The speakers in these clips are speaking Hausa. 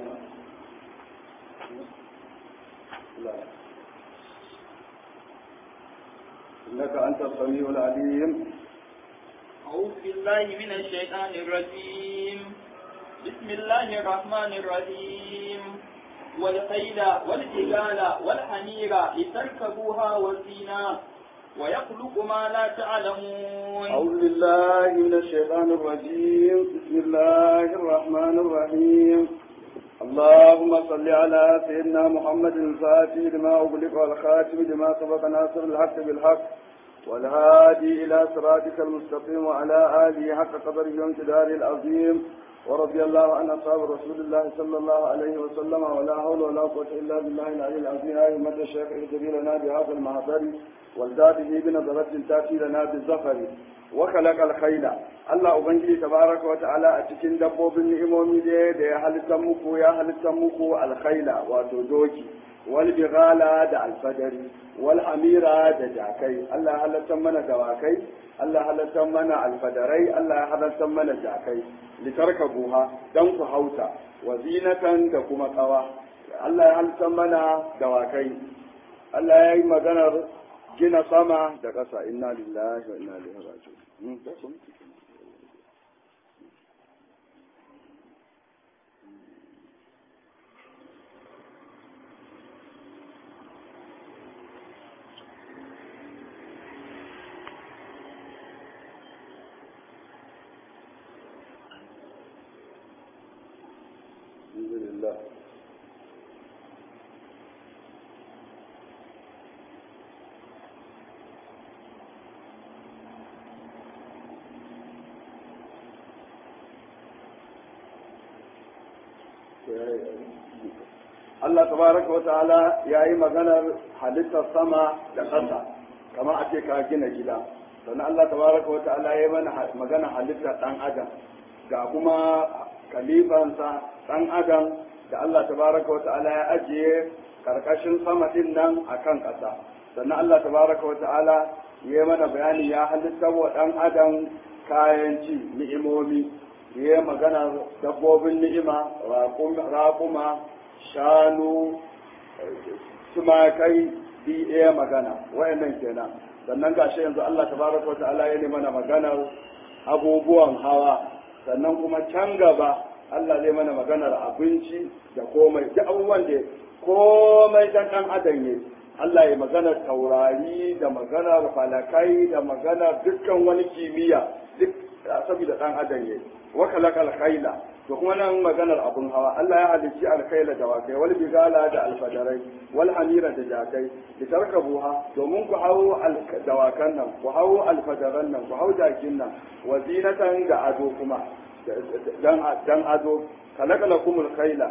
لا إنك أنت السميع العليم أعوذ بالله من الشيطان الرجيم بسم الله الرحمن الرحيم والخيل والجبال والحمير لتركبوها وزينة ويخلق ما لا تعلمون أعوذ بالله من الشيطان الرجيم بسم الله الرحمن الرحيم اللهم صل على سيدنا محمد الفاتح لما أغلق والخاتم لما سبق ناصر الحق بالحق والهادي إلى صراطك المستقيم وعلى آله حق قدره وامتداره العظيم ورضي الله عن أصحاب رسول الله صلى الله عليه وسلم ولا حول ولا قوة إلا بالله العلي العظيم يا أئمة الشيخ اهدري لنا بهذا المحضر والذاته بنظرة تأتي لنا بالزفر وخلق الخيل Allah Ubangiji tabaraka wa ta'ala a cikin dabbobin ni'imomi da da ya halitta muku ya halitta muku alkhaila wato doki wal bighala da alfadari wal amira da jakai Allah ya halatta mana dawakai Allah ya halatta mana alfadarai Allah ya halatta mana jakai litarkabuha dan ku hauta wa zinatan da kuma tsawa Allah ya halatta mana dawakai Allah ya yi maganar gina sama da ƙasa inna lillahi wa inna ilaihi raji'un الحمد لله Allah tabaraka wa ta'ala ya yi maganar halittar sama da ƙasa kamar a ce ka gina gida sannan Allah tabaraka wa ta'ala ya yi mana maganar halittar ɗan adam ga kuma kalifansa ɗan adam da Allah tabaraka wa ta'ala ya ajiye karkashin sama din nan akan ƙasa sannan Allah tabaraka wa ta'ala ya yi mana bayani ya halitta wa ɗan adam kayan ci ni'imomi ya yi magana dabbobin ni'ima raƙuma shanu tumakai bi ɗaya magana wayannan kenan sannan gashi yanzu Allah tabaraka wa ta'ala ya yi mana maganar abubuwan hawa sannan kuma can gaba Allah zai mana maganar abinci da komai duk abubuwan da komai dan dan adam ne Allah ya maganar taurari da maganar falakai da maganar dukkan wani kimiyya duk saboda dan adam ne wa kalakal khayla to kuma nan maganar abun hawa Allah ya halicci alkhaila da wakai wal bigala da alfadarai wal hamira da jakai li tarkabuha domin ku hawo dawakan nan ku hawo alfadaran nan ku hawo jakin nan wa zinatan da ado kuma dan ado kalakala kumul khaila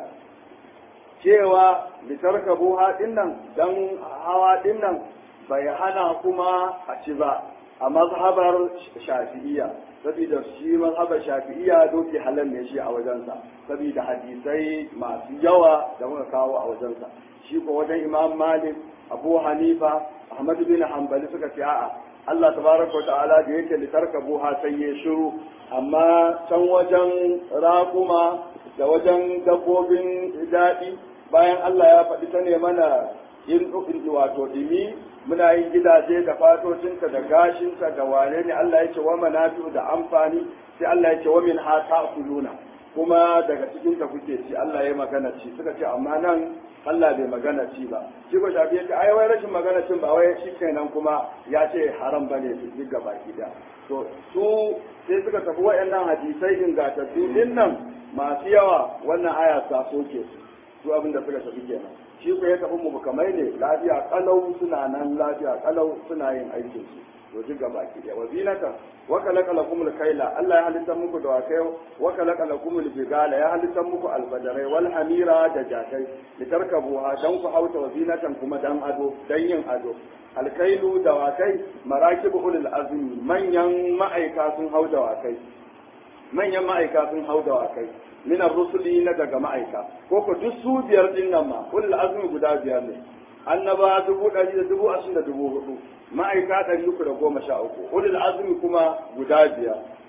cewa litarkabu haɗin nan dan hawa ɗin nan bai hana kuma a ci ba a mazhabar shafi'iyya saboda shi mazhabar shafi'iyya doki halal ne shi a wajensa saboda hadisai masu yawa da muka kawo a wajensa shi ko wajen imam malik abu hanifa ahmad bin hanbali suka ce a'a Allah tabaraka wa ta'ala da yake litarkabu ha sai ya shiru amma can wajen raƙuma da wajen dabbobin daɗi bayan Allah ya faɗi ta ne mana in wato dimi muna yin gidaje da fatocinta da gashinta da wane ne Allah ya ce wa manafi'u da amfani sai Allah ya ce wa min ha ta'kuluna kuma daga cikin ta kuke ci Allah ya magana ci suka ce amma nan Allah bai magana ci ba shi ko shafi yace ai wai rashin magana cin ba wai shi kenan kuma ya ce haram bane su duk gaba gida to su sai suka tafi waɗannan hadisai ingantattu din nan masu yawa wannan aya ta soke su su abin da suka tafi kenan shi ko ya tafi mu kamar ne lafiya kalau suna nan lafiya kalau suna yin aikin su to duk gaba ki da wazinata wa kalaka lakum kaila Allah ya halitta muku da wakai wa kalaka lakum bigala ya halitta muku albadarai wal hamira da jakai litarkabuha dan ku hauta wazinatan kuma dan ado dan yin ado alkailu da wakai marakibu ulul azmi manyan ma'aika sun hau da wakai manyan ma'aika sun hau da wakai min rusuli na daga ma'aika ko ko duk su biyar din nan ma ulul azmi guda biyar ne annaba dubu ɗari da dubu ashirin da dubu hudu ma'aika ɗari uku da goma sha uku ulul azmi kuma guda biyar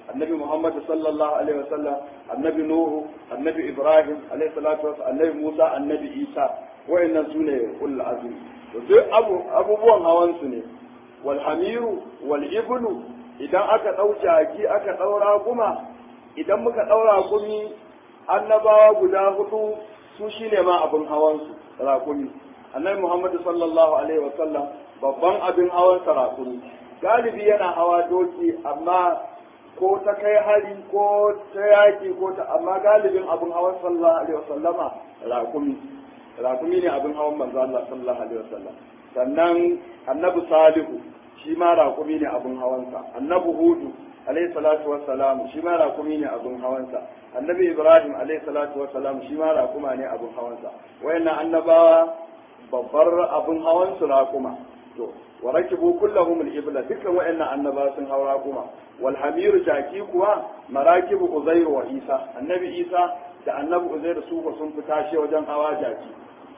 annabi Muhammad sallallahu alaihi wasallam annabi Nuhu annabi Ibrahim alaihi salatu wasallam annabi Musa annabi Isa wayannan sune ulul azmi to duk abubuwan hawan su ne wal hamiru wal iblu idan aka dau jaki aka daura kuma idan muka daura gumi annabawa guda hudu su shine ma abin hawan su rakumi annabi Muhammad sallallahu alaihi wasallam babban abin hawan sa rakumi galibi yana hawa doki amma ko ta kai hari ko ta yaki ko ta amma galibin abin hawan sallallahu alaihi wasallama rakumi rakumi ne abin hawan manzo Allah sallallahu alaihi wasallam sannan annabi salihu shi ma rakumi ne abin hawansa annabi hudu alaihi salatu wassalam shi ma rakumi ne abin hawansa annabi ibrahim alaihi salatu wassalam shi ma rakuma ne abin hawansa wayannan annabawa babbar abin hawansu rakuma to wa rakibu kullahum al-ibla dukkan wayannan annaba sun haura kuma wal hamiru jaki kuwa marakibu uzairu wa isa annabi isa da annabi uzairu su ko sun fita shi wajen hawa jaki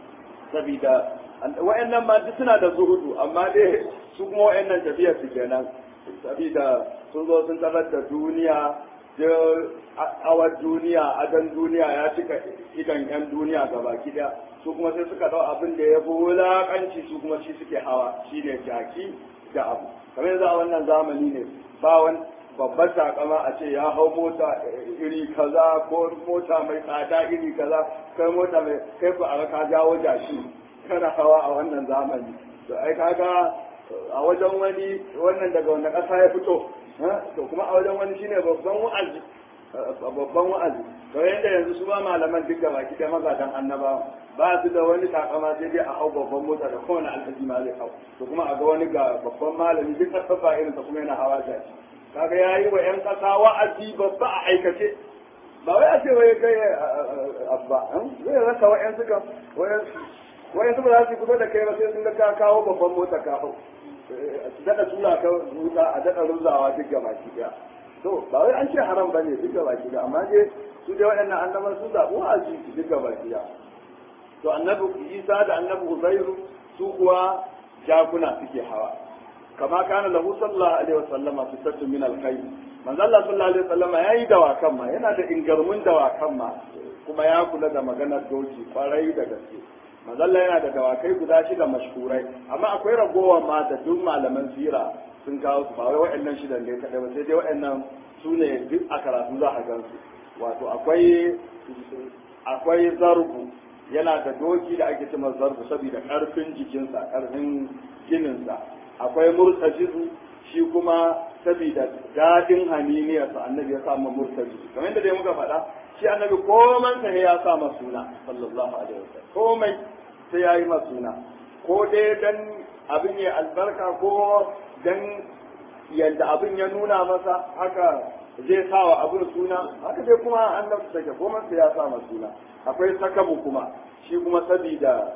saboda wayannan ma duk suna da zuhudu amma dai su kuma wayannan tafiyar su kenan saboda sun zo sun tarar da duniya da awar duniya adan duniya ya cika idan yan duniya gabaki daya su kuma sai suka dau abin da ya fi wulakanci su kuma shi suke hawa shi ne jaki da abu kamar yanzu a wannan zamani ne ba wani babbar takama a ce ya hau mota iri kaza ko mota mai tsada iri kaza kai mota mai kai ku a ka jawo jashi kana hawa a wannan zamani to ai kaga a wajen wani wannan daga wanda ƙasa ya fito to kuma a wajen wani shine babban wa'azi babban wa'azi to yadda yanzu su ba malaman duk da baki da magadan annaba ba su da wani takama sai dai a hau babban mota da kowane alhaji ma zai hau to kuma a ga wani ga babban malami duk karfafa irin ta kuma yana hawa jaji kaga yayi wa yan kasa wa'azi babba a aikace ba wai a ce wai kai abba zai rasa wa'yan suka wa'yan su ba za su kusa da kai ba sai sun ga ka kawo babban mota ka hau daɗa tura ka wuta a daɗa ruzawa duk gaba ki daya to ba wai an ce haram bane duk gaba ki daya amma dai su dai waɗannan annaban su zaɓi wa'azi duk gaba ki daya to annabi isa da annabi uzairu su kuwa jakuna suke hawa kama kana lahu sallallahu alaihi wasallama sittatu min alkhayr manzo Allah sallallahu alaihi wasallama yayi dawakan ma yana da ingarmun dawakan ma kuma ya kula da maganar doki kwarai da gaske manzo Allah yana da dawakai guda shida mashhurai amma akwai ragowar ma da duk malaman sira sun kawo su ba wai waɗannan shidan ne kadai ba sai dai waɗannan su ne duk a karatu za a gan su wato akwai akwai zarbu yana da doki da ake cewa zarbu saboda karfin jikinsa karfin jininsa akwai murtajizu shi kuma saboda dadin haniniyarsa annabi ya samu murtajizu kamar yadda dai muka faɗa shi annabi komai sa ya sa masa suna sallallahu alaihi wasallam komai sai ya yi masa suna ko dai dan abin ya albarka ko dan yadda abin ya nuna masa haka zai sa wa abin suna haka dai kuma annabi take komai sai ya sa masa suna akwai sakabu kuma shi kuma sabida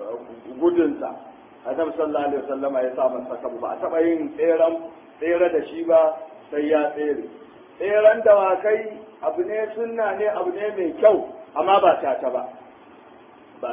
gudunsa annabi sallallahu alaihi wasallam ya sa masa sakabu ba a taba yin tseren tsere da shi ba sai ya tsere tseren dawakai abu ne sunna ne abu ne mai kyau amma ba tata ba ba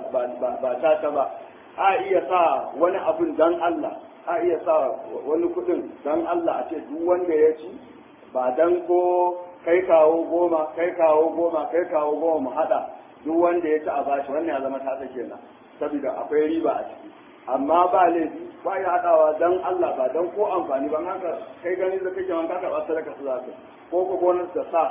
tata ba a iya sa wani abun dan Allah a iya sa wani kudin dan Allah a ce duk wanda ya ci ba dan ko kai kawo goma kai kawo goma kai kawo goma mu hada duk wanda ya ci a bashi wannan ya zama tata kenan saboda akwai riba a ciki amma ba laifi ba ya haɗawa dan Allah ba dan ko amfani ba haka kai gani da kake wanka ka ba sadaka su zaka ko ko gonar da sa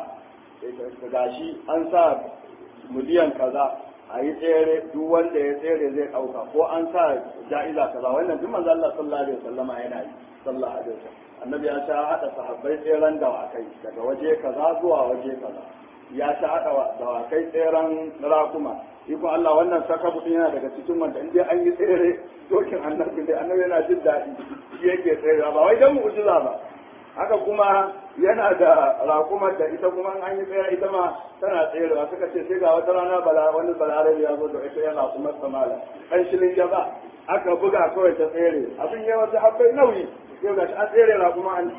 gashi an sa miliyan kaza a yi tsere duk wanda ya tsere zai ɗauka ko an sa ja'iza kaza wannan duk manzo Allah sallallahu alaihi wasallama yana yi sallallahu alaihi wasallam annabi ya sha hada sahabbai tseren dawakai daga waje kaza zuwa waje kaza ya sha hada dawakai tseren rakuma iko Allah wannan saka mutum yana daga cikin wanda in dai an yi tsere dokin annabi dai annabi yana jin daɗi shi yake tsere ba wai dan mu'jiza ba haka kuma yana da rakumar da ita kuma an yi tsere ita ma tana tserewa suka ce sai ga wata rana bala wani balarabe ya zo da ita yana kuma samala kan shilin jaba aka buga kawai ta tsere abin ya wata habbai nauyi yau ga an tsere rakuma an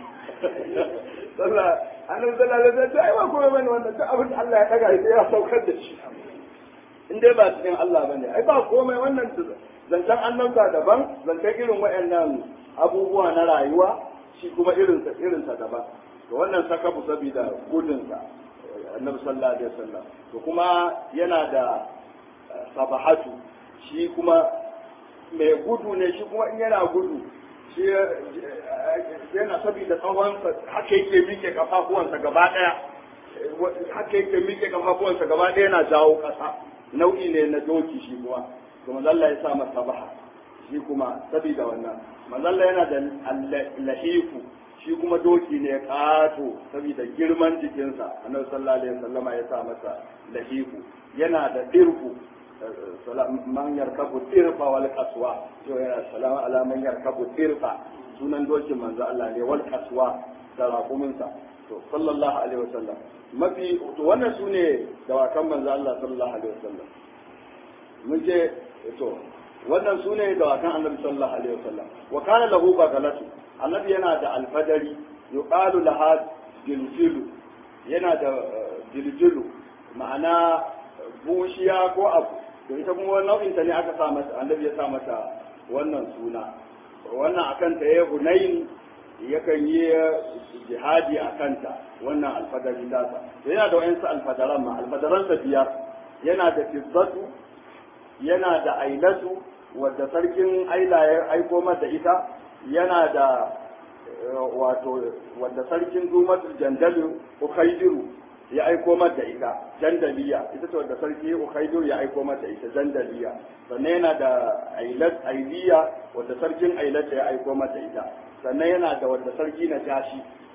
sallah annabi sallallahu alaihi wasallam ai ba kuma bane wannan duk abin da Allah ya daga sai ya saukar da shi in dai ba cikin Allah bane ai ba komai wannan zancen annabta daban zancen irin waɗannan abubuwa na rayuwa shi kuma irinsa irinsa daban to wannan sakabu saboda gudunsa annabi sallallahu alaihi wasallam to kuma yana da sabahatu shi kuma mai gudu ne shi kuma in yana gudu shi yana saboda tsawon haka yake mike kafafuwansa gaba daya haka yake mike kafafuwansa gaba daya yana jawo kasa nau'i ne na doki shi kuma to manzo Allah ya sa masa sabaha shi kuma saboda wannan manzo Allah yana da lahifu shi kuma doki ne kato saboda girman jikinsa annabi sallallahu alaihi wasallama ya sa masa lahifu yana da dirku man yarkabu tirfa wal qaswa to yana salamu ala man yarkabu tirfa sunan dokin manzo Allah ne wal qaswa da raƙuminsa to sallallahu alaihi wasallam mafi to wannan sune dawakan manzo Allah sallallahu alaihi wasallam mun je to wannan sune dawakan annabi sallallahu alaihi wasallam wa kana lahu bagalatu annabi yana da alfadari yuqalu laha jiljilu yana da jiljilu ma'ana bushiya ko abu to ita kuma wani nau'in ta ne aka sa mata annabi ya sa mata wannan suna wannan akan ta ya hunain yakan yi jihadi a kanta wannan alfadari dasa yana da wayansu alfadaran ma alfadaran sa biyar yana da fizzatu yana da ailatu wadda sarkin aila ya aiko mata ita yana da wato wadda sarkin zumatul jandalu ukhaydiru ya aiko mata ita jandaliya ita ce wadda sarki ukhaidur ya aiko mata ita jandaliya sannan yana da ailat ailiya wadda sarkin ailata ya aiko mata ita sannan yana da wadda sarki na tashi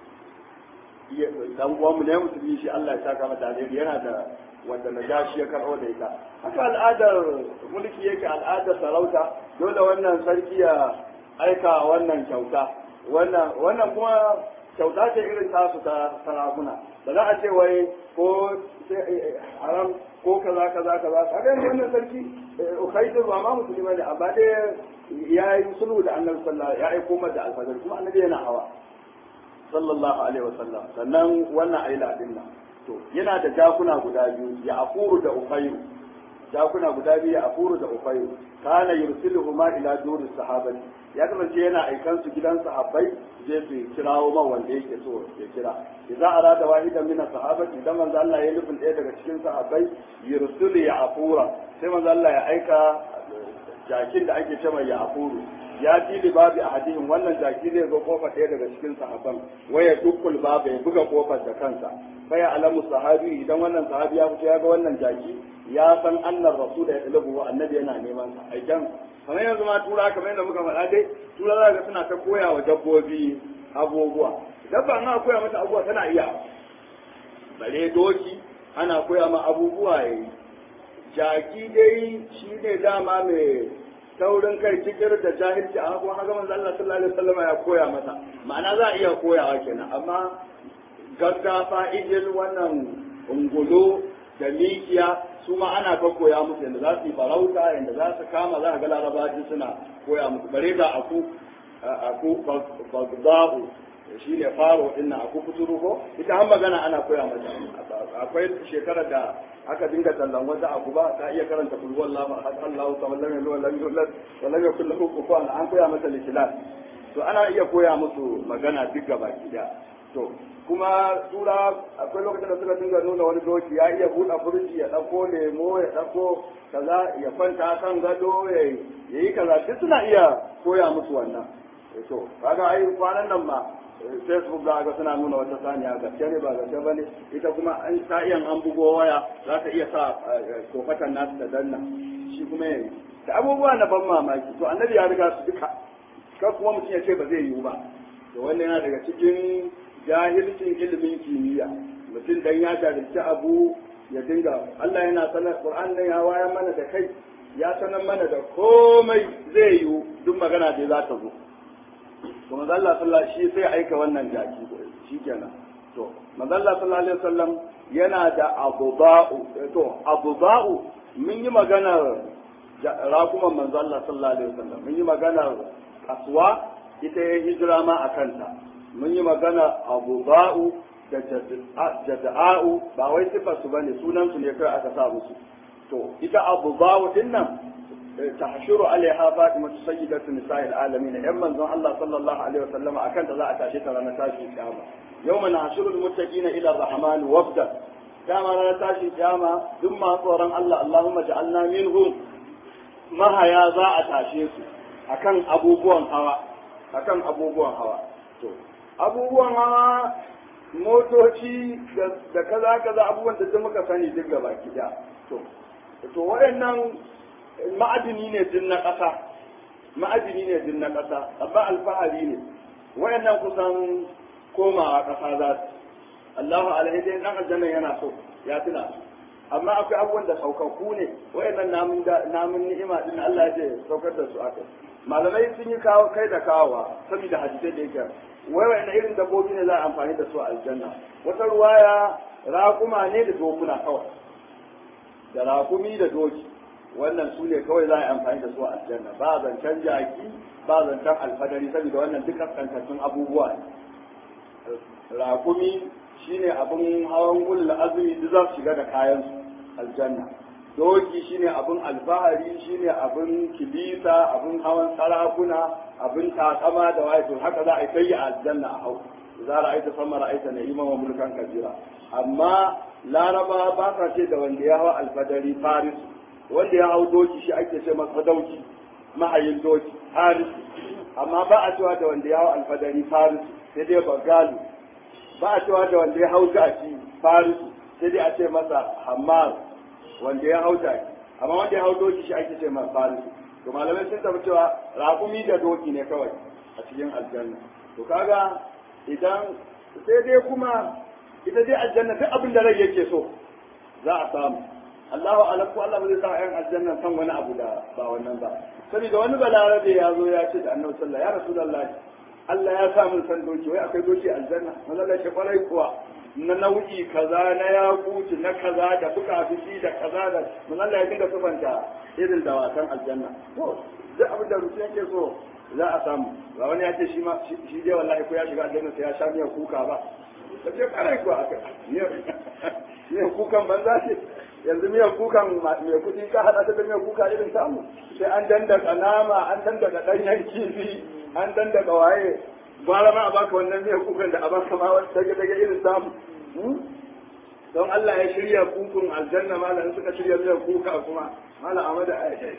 dan uwanmu ne musulmi shi Allah ya saka mata alheri yana da wadda na tashi ya karɓo da ita haka al'adar mulki yake al'adar sarauta dole wannan sarki ya aika wannan kyauta wannan wannan kuma kyauta ce irin tasu ta sarakuna ba za a ce wai ko haram ko kaza kaza kaza kaga yanzu wannan sarki ukhaidu ba ma musulmi ne amma dai ya yi sulhu da annabi sallallahu ya aiko mata alfajir kuma annabi yana hawa sallallahu alaihi wasallam sannan wannan aila din nan to yana da jakuna guda biyu ya afuru da ukhairu jakuna guda biyu ya afuru da ukhairu kana yursiluhuma ila duris sahabati ya kasance yana aikan su gidan sahabbai je su kirawo man wanda yake so ya kira idan arada wahidan min sahabati idan manzo Allah ya nufin ɗaya daga cikin sahabbai yursilu ya afura sai manzo Allah ya aika jakin da ake cewa ya afuru ya tili babu a hadihin wannan jaki zai zo kofar ɗaya daga cikin sahabban waya dukul babu ya buga kofar da kansa fa ya alamu sahabi idan wannan sahabi ya fito ya ga wannan jaki ya san annar rasul ya talabu annabi yana neman sa aikan kamar yanzu ma tura kamar yadda muka faɗa dai tura za ga suna ta koya wa dabbobi abubuwa dabba ana koya mata abubuwa tana iya bare doki ana koya ma abubuwa yayi jaki dai shi ne dama mai taurin kai cikir da jahilci a kuma haka manzo Allah sallallahu alaihi wasallam ya koya masa ma'ana za a iya koyawa kenan amma gaggafa ijil wannan ungulo da mikiya su ma ana ka koya musu yadda za su yi farauta yadda za su kama za ka ga larabaji suna koya musu bare da aku aku bagda'u shi ne faro din nan aku kuturu ko ita an magana ana koya mata akwai shekarar da aka dinga tallan wata abu ba ta iya karanta kul wallahu ahad Allahu samad lam yalid walam yulad wa lam yakul lahu kufuwan an koya mata likilas to ana iya koya musu magana duk gaba gida to kuma tura akwai lokacin da suka dinga nuna wani doki ya iya buɗe furji ya ɗauko lemo ya ɗauko kaza ya kwanta kan gado ya yi kaza duk suna iya koya musu wannan to kaga ai kwanan nan ma facebook za ga suna nuna wata saniya gaske ne ba gaske ba ne ita kuma an ta iya an bugo waya za ta iya sa kofatan nasu da danna shi kuma yayi da abubuwa na ban mamaki to annabi ya riga su duka kan kuma mutum ya ce ba zai yiwu ba to wannan yana daga cikin jahilcin ilimin kimiyya mutum dan ya jahilci abu ya dinga Allah yana sanar Qur'an nan ya waya mana da kai ya sanar mana da komai zai yiwu duk magana da za ta zo to manzo Allah sallallahu shi sai aika wannan jaki shikenan to manzo Allah sallallahu alaihi wasallam yana da abuba'u to abuba'u mun yi maganar rakuman manzo Allah sallallahu alaihi wasallam mun yi maganar aswa ita ya hijira ma a kanta mun yi magana abuba'u da jada'a'u ba wai sifar su bane sunan su ne kai aka sa musu to ita abuba'u din nan tahshuru alaiha fatima sayyidatu nisa'il alamin yan manzon Allah sallallahu alaihi wasallam akan ta za a tashi ta ranar tashi kiyama yawma nahshurul muttaqina ila ar-rahman wafda dama ranar tashin kiyama duk masu tsoron Allah Allahumma ja'alna minhum mahaya za a tashe su akan abubuwan hawa akan abubuwan hawa to abubuwan hawa motoci da kaza kaza abubuwan da muka sani duk gaba gida to to waɗannan ma'adini ne din na ƙasa ma'adini ne din na ƙasa amma alfahari ne waɗannan kusan komawa ƙasa za su Allahu alaihi dai dan aljanna yana so ya tuna amma akwai abubuwan da saukakku ne wayannan namun namun ni'ima din Allah ya ce saukar da su aka malamai sun yi kawo kai da kawowa saboda hadisai da yake wai wayannan irin dabbobi ne za a amfani da su a aljanna wata ruwaya raƙuma ne da dokuna kawai da raƙumi da doki wannan su ne kawai za a yi amfani da su a aljanna ba zancen jaki ba zancen alfadari saboda wannan duk kaskantattun abubuwa ne raƙumi shine abin hawan ulul azumi duk za su shiga da kayan aljanna doki shine abin alfahari shine abin kilisa abin hawan sarakuna abin takama da waye to haka za a yi kai a aljanna a hau za ra'aita sama ra'aita na'ima wa mulkan kabira amma laraba ba sa ce da wanda ya hawa alfadari faris wanda ya hau doki shi ake ce masa dauki mahayin doki faris amma ba a cewa da wanda ya hau alfadari faris sai dai bagalu ba a cewa da wanda ya hau jaki farisu sai dai a ce masa hammar wanda ya hau jaki amma wanda ya hau doki shi ake ce masa farisu to malamai sun tafi cewa raƙumi da doki ne kawai a cikin aljanna to kaga idan sai dai kuma ita dai aljanna duk abin da rai yake so za a samu Allahu alam ko Allah zai sa ƴan aljanna san wani abu da ba wannan ba saboda wani balarabe ya zo ya ce da annabi sallallahu ya rasulullahi Allah ya sa mun san doki wai akwai doki aljanna manzo Allah ya kwarai kuwa na nau'i kaza na yakuti na kaza da fuka-fuki da kaza da manzo Allah ya dinga sufanta irin dawakan aljanna to duk abin da mutum yake so za a samu ba wani ya ce shi ma shi dai wallahi ko ya shiga aljanna sai ya sha miyar kuka ba da ce kwarai kuwa aka miyar kukan banza ce yanzu miyar kukan mai kuɗi ka haɗa ta da miyar kuka irin samu sai an dandaka nama an dandaka ɗanyen kifi an dandaka waye gwara ma a baka wannan miyar kukan da a baka ma wani dage dage irin samu don Allah ya shirya kukun aljanna malam suka shirya miyar kuka kuma malam Ahmad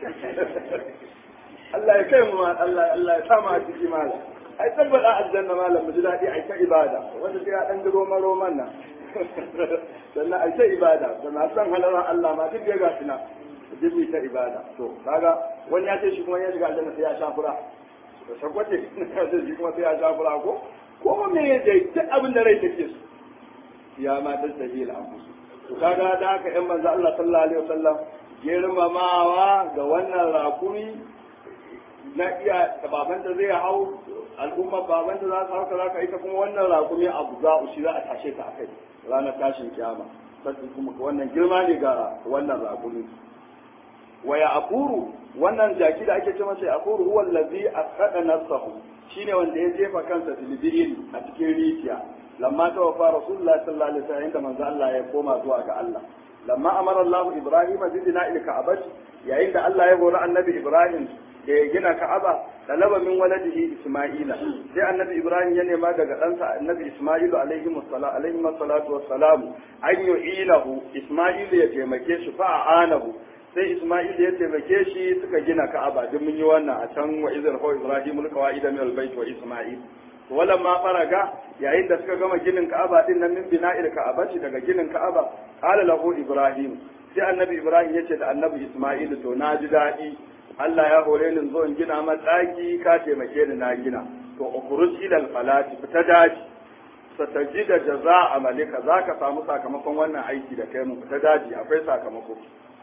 Allah ya kai mu Allah Allah ya sa mu a ciki malam ai tabbata aljanna malam mu ji daɗi ai ta ibada wanda sai ya dan ji roman roman nan sannan ai ta ibada sannan san halaran Allah ma duk ya gashi na jibi ta ibada to kaga wani ya ce shi kuma ya shiga aljanna sai ya sha fura da shagwace sai shi kuma sai ya sha fura ko ko me ya dai duk abin da rai take so ya ma ta sahi al-anfus to kaga da haka yan manzo Allah sallallahu alaihi wasallam girmamawa ga wannan rakumi na iya baban da zai hau al'umma baban da za su hauka za ka ita kuma wannan rakumi abu za shi za a tashe ta akai ranar tashin kiyama sai kuma wannan girma ne ga wannan rakumi wa ya akuru wannan jaki da ake ce masa ya akuru huwa allazi aqada nafsahu shine wanda ya jefa kansa filibirin a cikin rijiya lamma tawaffa rasulullahi sallallahu alaihi wasallam inda manzo Allah ya koma zuwa ga Allah lamma amara Allah Ibrahim bi bina'il ka'abah yayin da Allah ya hori annabi Ibrahim da ya gina Ka'aba talaba min waladihi Isma'ila sai annabi Ibrahim ya nema daga ɗansa annabi Isma'ilu alaihi wassalatu alaihi wassalatu wassalamu an yu'ilahu Isma'il ya taimake shi fa anahu sai Isma'il ya taimake shi suka gina Ka'aba duk mun yi wannan a can wa izar fa Ibrahim alqawaida min albayt wa Isma'il walan ma faraga yayin da suka gama ginin Ka'aba din nan min bina'il Ka'abati daga ginin Ka'aba qala lahu Ibrahim sai annabi Ibrahim ya ce da annabi Isma'il to na ji daɗi Allah ya hore ni zo in gina matsaki ka taimake ni na gina to ukhruj ila al-falati fita daji satajida jaza'a malika zaka samu sakamakon wannan aiki da kai mu fita daji akwai sakamako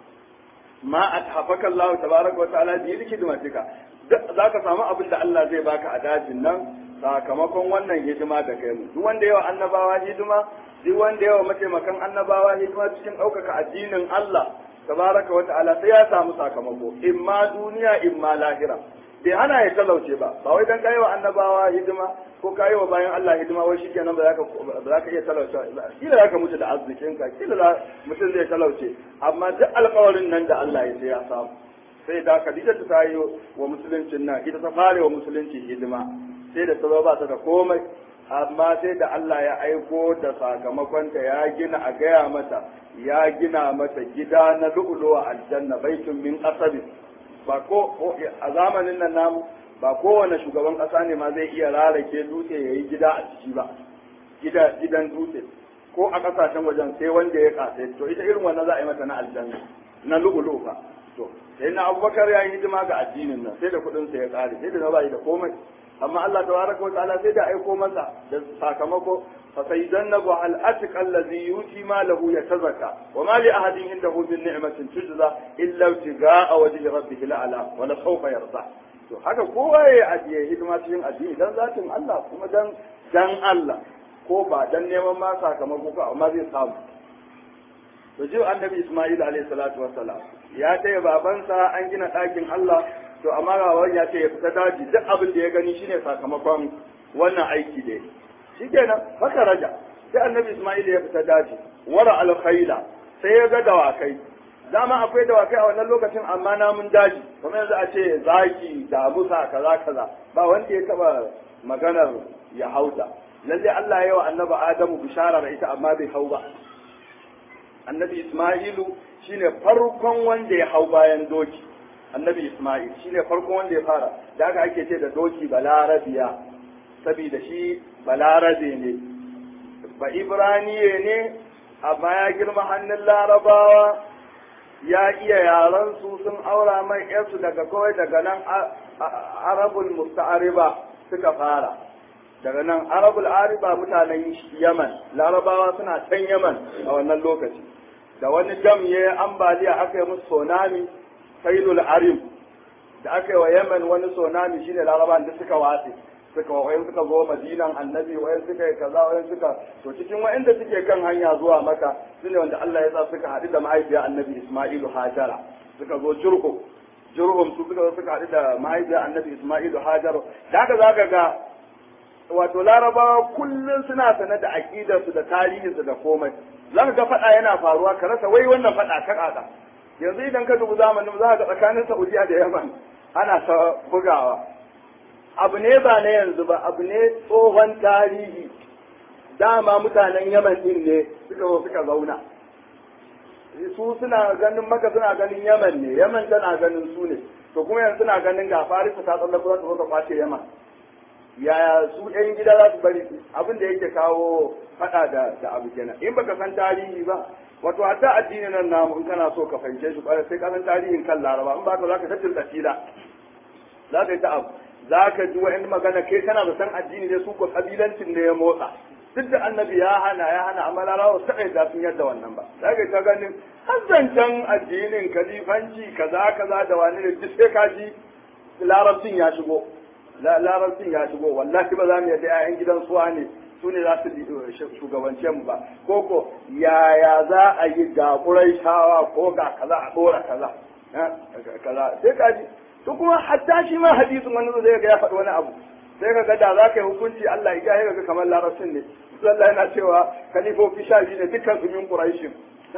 ma athafaka Allah tabaraka wa ta'ala bi hidmatika zaka samu abin da Allah zai baka a dajin nan sakamakon wannan hidima da kai mu duk wanda yawa annabawa hidima duk wanda yawa mataimakan annabawa hidima cikin ɗaukaka addinin Allah tabaraka wa ta'ala sai ya samu sakamako imma duniya imma lahira bai hana ya talauce ba ba wai dan kai wa annabawa hidima ko kai wa bayan Allah hidima wai shikenan ba za ka ba za ka iya talauce kila za ka mutu da arzikin ka kila mutum zai talauce amma duk alƙawarin nan da Allah ya sai ya samu sai da Khadija ta yi wa musuluncin nan ita ta fare wa musulunci hidima sai da ta ba ta da komai amma sai da Allah ya aiko da sakamakonta ya gina a gaya mata ya gina mata gida na lu'uluwa aljanna baitun min asabi ba ko a zamanin nan namu ba kowane shugaban kasa ne ma zai iya rarake dutse ya yi gida a ciki ba gida gidan dutse ko a kasashen wajen sai wanda ya kasa to ita irin wannan za a yi mata na aljanna na lu'ulu fa to sai na abubakar ya yi hidima ga addinin nan sai da kuɗin sa ya kare sai da na bayi da komai amma Allah tabaraka wa ta'ala sai da aiko masa da sakamako fa sayyidannahu al atqa allazi yuti ma lahu yatazakka wa ma li ahadin indahu min ni'matin tujza illa ibtiga'a wajhi rabbih la'ala wa la sawfa yarda to haka kowa ya ajiye hidima cikin addini dan zatin Allah kuma dan dan Allah ko ba dan neman ma sakamako ka amma zai samu to ji annabi Isma'il alayhi salatu wassalam ya taya babansa an gina ɗakin Allah to amma rawan ya ce ya fita daji duk abin da ya gani shine sakamakon wannan aiki da shi kenan haka raja sai annabi Isma'il ya fita daji wara alkhaila sai ya ga dawakai dama akwai dawakai a wannan lokacin amma namun daji kuma yanzu a ce zaki da musa kaza kaza ba wanda ya taba maganar ya hauta lalle Allah ya yi wa annabi Adamu bishara da ita amma bai hau ba annabi Isma'ilu shine farkon wanda ya hau bayan doki annabi Ismail shine farkon wanda ya fara da haka ake ce da doki balarabiya saboda shi balarabe ne ba ibraniye ne amma ya girma hannun larabawa ya iya yaran su sun aura mai yarsu daga kawai daga nan arabul musta'ariba suka fara daga nan arabul ariba mutanen yaman larabawa suna can yaman a wannan lokaci da wani dam ya ambaliya aka yi musu tsunami sailul arim da aka yi wa yemen wani tsunami shine larabawan da suka watse suka wayan suka zo madinan annabi wayan suka yi kaza wayan suka to cikin wayanda suke kan hanya zuwa maka sune wanda Allah ya sa suka haɗu da mahaifiyar annabi Isma'ilu Hajara suka zo jurhu jurhum su suka zo suka haɗu da mahaifiyar annabi Isma'ilu Hajara da haka zaka ga wato larabawa kullum suna sanar da aƙidarsu da tarihinsu da komai za ka ga faɗa yana faruwa ka rasa wai wannan faɗa ta ƙaƙa yanzu idan ka dubi zamanin za ka ga tsakanin saudiya da yaman ana ta bugawa abu ne ba na yanzu ba abu ne tsohon tarihi dama mutanen yaman din ne suka zo suka zauna su suna ganin maka suna ganin yaman ne yaman tana ganin su ne to kuma yanzu suna ganin ga farisa ta tsallaka za ta zo ka kwace yaman yaya su yan gida za su bari abin da yake kawo fada da da abu kenan in baka san tarihi ba wato hatta addinin nan namu in kana so ka fahimce shi kwarai sai ka san tarihin kan laraba in ba ka zaka tattin tsira za ka yi ta abu za ka ji wa'in magana kai kana da san addini ne su ko kabilancin ne ya motsa duk da annabi ya hana ya hana amma larabawa su taɓa da sun yadda wannan ba za ka yi ta ganin hazancan addinin kalifanci kaza kaza da wani ne duk sai ka ji larabcin ya shigo larabcin ya shigo wallahi ba za mu yadda 'ya'yan gidan suwa ne su ne za su shugabance mu ba ko ko yaya za a yi ga shawa ko ga kaza a dora kaza kaza sai ka ji to kuma hatta shi ma hadisin wani zai ga ya faɗi wani abu sai ka ga da za ka yi hukunci Allah ya ga kamar larabcin ne Allah yana cewa kalifofi sha biyu ne dukkan su min quraishin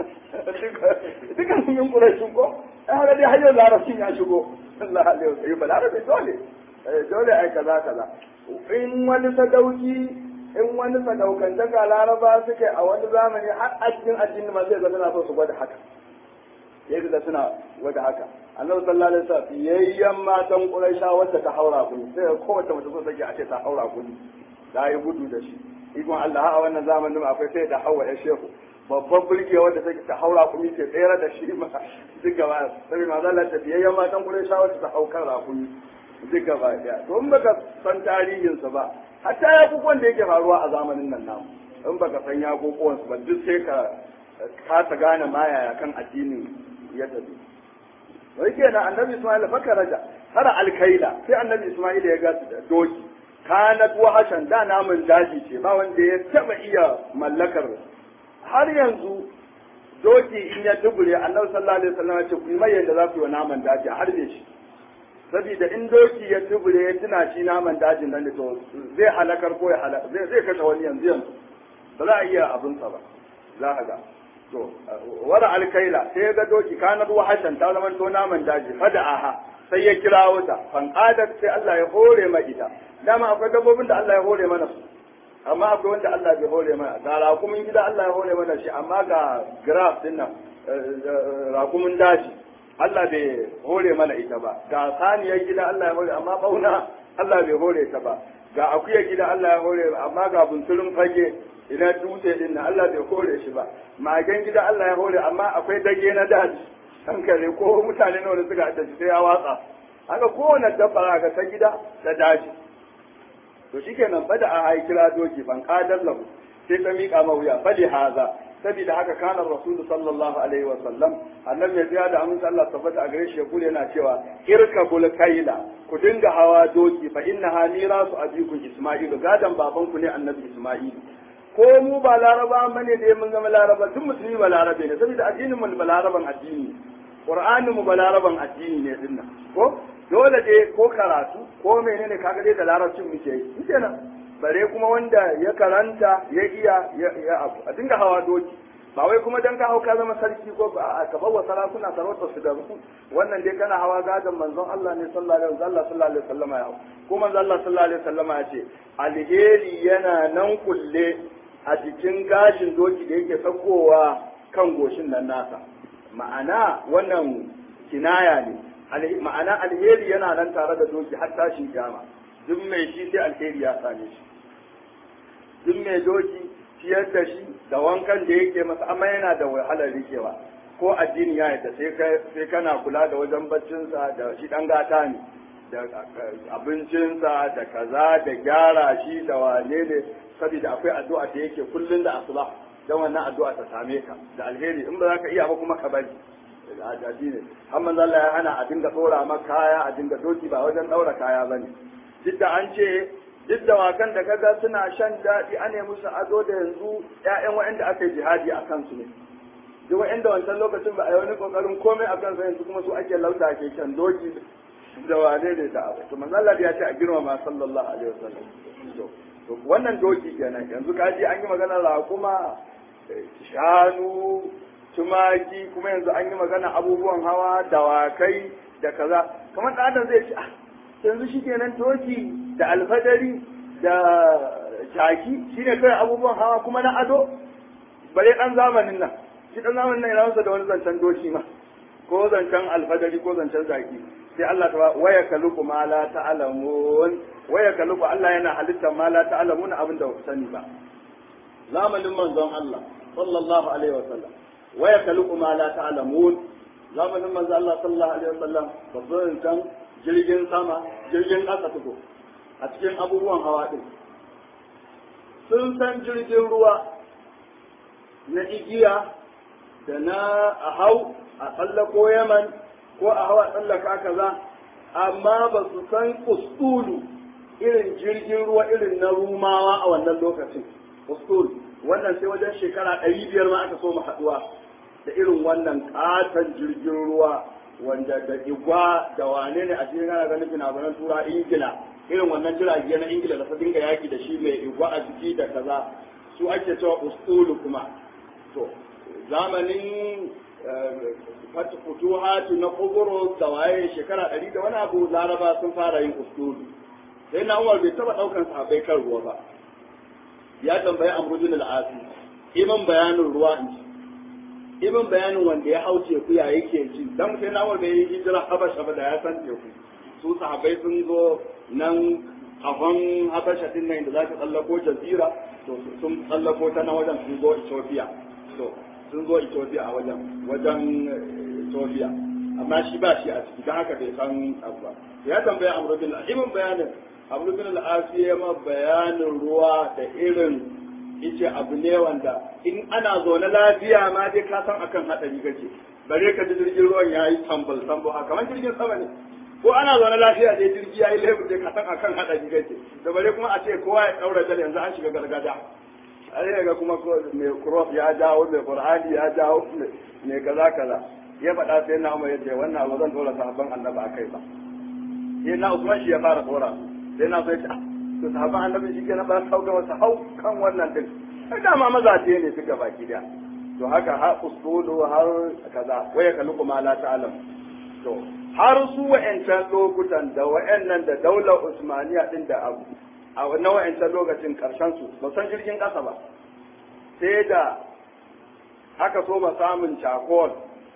dukkan su min quraishin ko ai haka dai hanyar larabcin ya shigo Allah alaihi wasallam ba larabi dole dole ai kaza kaza in wani sadauki in wani sadaukan daga laraba suke a wani zamani har a cikin addini ma zai zama so su gwada haka ya ga suna gwada haka annabi sallallahu alaihi wasallam yayyan matan quraisha wacce ta haura kuni sai kowace mace so take a ce ta haura kuni da yi gudu da shi ikon Allah a wannan zamanin akwai sai da hawa ya shehu babban burge wanda take ta haura kuni ke tsere da shi ma duk gaba sai ma zalla ta yayyan matan quraisha wacce ta haukar rakuni duk gaba daya to in baka san tarihinsa ba hatta ya kukuwan da yake faruwa a zamanin nan namu in baka san ya kukuwan su ba duk sai ka kasa gane ma yaya kan addinin ya tafi wai kenan annabi isma'il fa raja har alkaila sai annabi isma'il ya ga doki kanat wahashan da namun daji ce ba wanda ya taba iya mallakar har yanzu doki in ya dubure annabi sallallahu alaihi wasallam ya ce ku yi mai yadda za ku yi wa naman daji a harbe shi saboda in doki ya tubure ya tuna shi naman dajin nan da to zai halakar ko ya halaka zai zai kashe wani yanzu yanzu ba za a iya abinsa ba za a ga to wara alkaila sai ya ga doki kanar wahashan ta zama to naman daji fada aha sai ya kira wuta fan qadat sai Allah ya hore ma ita dama akwai dabbobin da Allah ya hore mana su amma akwai wanda Allah bai hore mana ga rakumin gida Allah ya hore mana shi amma ga graph din nan rakumin daji Allah bai hore mana ita ba ga saniyar gida Allah ya hore amma bauna Allah bai hore ta ba ga akuyar gida Allah ya hore amma ga bunturin fage ina dutse din nan Allah bai hore shi ba magen gida Allah ya hore amma akwai dage na daji hankali ko mutane nawa da suka da sai ya watsa haka kowane dabba ga ta gida da daji to shikenan bada a hai kira doki ban kadar lahu sai ta miƙa mawuya fali haza saboda haka kana rasulu sallallahu alaihi wa sallam annabi ya tsaya da amince Allah tabbata a gare shi ya kula yana cewa irkabul kaila ku dinga hawa doki fa inna hamira su abikum isma'ilu gadan baban ku ne annabi isma'ilu ko mu ba laraba bane da mun zama laraba duk musulmi ba larabe ne saboda addinin mu ba laraban addini qur'anin mu ba laraban addini ne dinnan ko dole dai ko karatu ko menene kaga dai da larabcin muke yi kenan bare kuma wanda ya karanta ya iya ya abu a dinga hawa doki ba wai kuma dan ka hau ka zama sarki ko ba ka bawa sarakuna sarautar su da su wannan dai kana hawa gadon manzon Allah ne sallallahu alaihi wasallam sallallahu alaihi wasallam ya hau ko manzon Allah sallallahu alaihi wasallam ya ce alheri yana nan kulle a cikin gashin doki da yake sakowa kan goshin nan nasa ma'ana wannan kinaya ne ma'ana alheri yana nan tare da doki har tashin kiyama duk mai shi sai alheri ya same shi duk mai doki ciyar da shi da wankan da yake masa amma yana da wahalar rikewa ko addini ya yadda sai kana kula da wajen baccinsa da shi dan gata ne da abincinsa da kaza da gyara shi da wane ne saboda akwai addu'a da yake kullun da asuba dan wannan addu'a ta same ka da alheri in ba za ka iya ba kuma ka bari addini amma Allah ya hana a dinga tsora maka kaya a dinga doki ba wajen daura kaya bane duk da an ce duk da wakan da kaga suna shan daɗi ane musu ado da yanzu ƴaƴan waɗanda aka yi jihadi a kansu ne duk waɗanda wancan lokacin ba a yi wani ƙoƙarin komai a kansu yanzu kuma su ake lauta ke shan doki da wane ne da abu to manzo Allah ya ce a girmama sallallahu alaihi wasallam to wannan doki kenan yanzu ka ji an yi magana raƙuma shanu tumaki kuma yanzu an yi magana abubuwan hawa dawakai da kaza kamar ɗan adam zai ce ah yanzu shi kenan toki da alfadari da jaki shine kai abubuwan hawa kuma na ado bare dan zamanin nan shi dan zamanin nan yana da wani zancen doki ma ko zancen alfadari ko zancen jaki sai Allah ta waya kaluku ma la ta'lamun waya kaluku Allah yana halitta ma la ta'lamun abin da sani ba zamanin manzon Allah sallallahu alaihi wasallam waya kaluku ma la ta'lamun zamanin manzon Allah sallallahu alaihi wasallam babban zancen jirgin sama jirgin ƙasa tuko a cikin abubuwan hawa ɗin sun san jirgin ruwa na igiya da na a hau a tsallako yaman ko a hawa tsallaka kaza amma ba su san ustulu irin jirgin ruwa irin na rumawa a wannan lokacin ustul wannan sai wajen shekara ɗari biyar ma aka so mu haɗuwa da irin wannan ƙaton jirgin ruwa wanda da igwa da wane ne a cikin ana ganin fina-finan tura ingila irin wannan jirage na ingila da ta dinga yaki da shi mai igwa a jiki da kaza su ake cewa ustulu kuma to zamanin futuhatu na kuburo da waye shekara ɗari da wani abu laraba sun fara yin ustulu sai na umar bai taɓa ɗaukan sahabbai kan ruwa ba ya tambayi amrudin al'asi iman bayanin ruwa in ji ibin bayanin wanda ya hau teku ya yake ji dan sai na wanda ya yi hijira habasha ba da ya san teku su sahabbai sun zo nan kafan habasha din nan da za ka tsallako jazira to sun tsallako ta na wajen sun zo ethiopia to sun zo ethiopia a wajen wajen ethiopia amma shi ba shi a ciki don haka bai san abu ba ya tambaya amru bin ibin bayanin amru bin al-asiya ma bayanin ruwa da irin yace abu ne wanda in ana zaune lafiya ma dai ka san akan hadari kake bare ka ji jirgin ruwan yayi tambal tambal haka kamar jirgin sama ne ko ana zaune lafiya dai jirgi yayi lebur dai ka san akan hadari kake da bare kuma a ce kowa ya daura dal yanzu an shiga gargada ai ga kuma mai cross ya jawo mai qur'ani ya jawo mai kaza kaza ya faɗa sai na umar yace wannan abu zan dora sahabban annabi akai ba sai na usman shi ya fara dora sai na sai to sahabban annabi shi kenan ba sauka wasu hau kan wannan din sai dama mazaje ne suka baki da to haka har usulu har kaza waya kalu kuma la ta'lam to har su wa'ancan lokutan da wa'annan da daular usmaniya din da abu a wannan wa'ancan lokacin karshen su ba san jirgin ƙasa ba sai da aka so ba samun cakol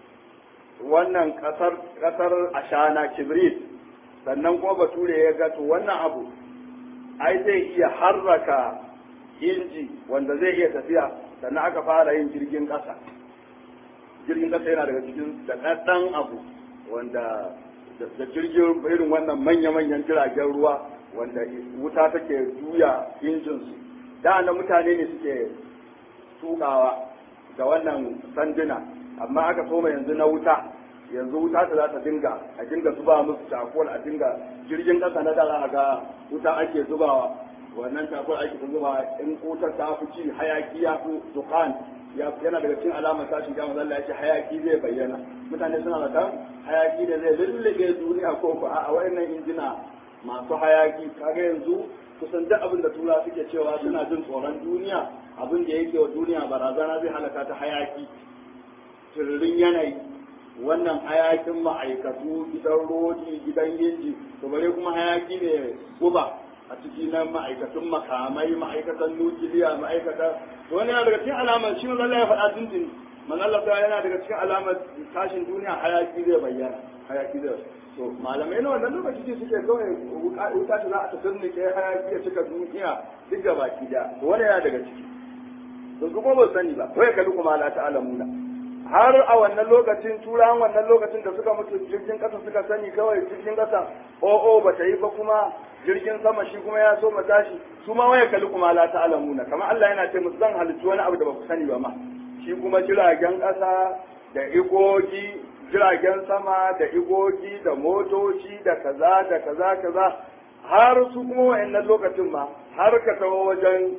wannan ƙasar ƙasar ashana kibrit sannan kuma bature ya ga to wannan abu ai zai iya harraka inji wanda zai iya tafiya sannan aka fara yin jirgin ƙasa jirgin ƙasa yana daga cikin daɗaɗɗen abu wanda da jirgin irin wannan manya-manyan jiragen ruwa wanda wuta take juya injinsu da na mutane ne suke tukawa da wannan sanduna amma aka soma yanzu na wuta yanzu wuta ta za ta dinga a dinga zuba musu cakol a dinga jirgin ƙasa na dara ga wuta ake zubawa wannan cakol ake zubawa in wutar ta fi ci hayaki ya fi dukan yana daga cikin alamar tashin kiyama zalla ya ce hayaki zai bayyana mutane suna da hayaki da zai lullube duniya ko ko a wayannan injina masu hayaki kaga yanzu kusan duk abin da tura suke cewa suna jin tsoron duniya abin da yake wa duniya barazana zai halaka ta hayaki tururin yanayi wannan hayakin ma'aikatu gidan rodi gidan inji to bare kuma hayaki ne guba a ciki na ma'aikatun makamai ma'aikatan nukiliya ma'aikatan wani yana daga cikin alamar shi Allah ya faɗa tuntun man Allah ta yana daga cikin alamar tashin duniya hayaki zai bayyana hayaki zai to malamai na wannan lokaci ce suke kawai wuta ta za a tafi ke hayaki ya cika duniya duk da baki da wani yana daga ciki to su kuma ba sani ba wai kalli kuma la ta'lamuna har a wannan lokacin turawan wannan lokacin da suka mutu jirgin kasa suka sani kawai jirgin kasa o'o ba ta yi ba kuma jirgin sama shi kuma ya so mu tashi su ma waya kalli kuma la ta'lamuna kamar Allah yana ce musu zan halittu wani abu da ba ku sani ba ma shi kuma jiragen kasa da igogi jiragen sama da igogi da motoci da kaza da kaza kaza har su kuma wayannan lokacin ma har ka tawo wajen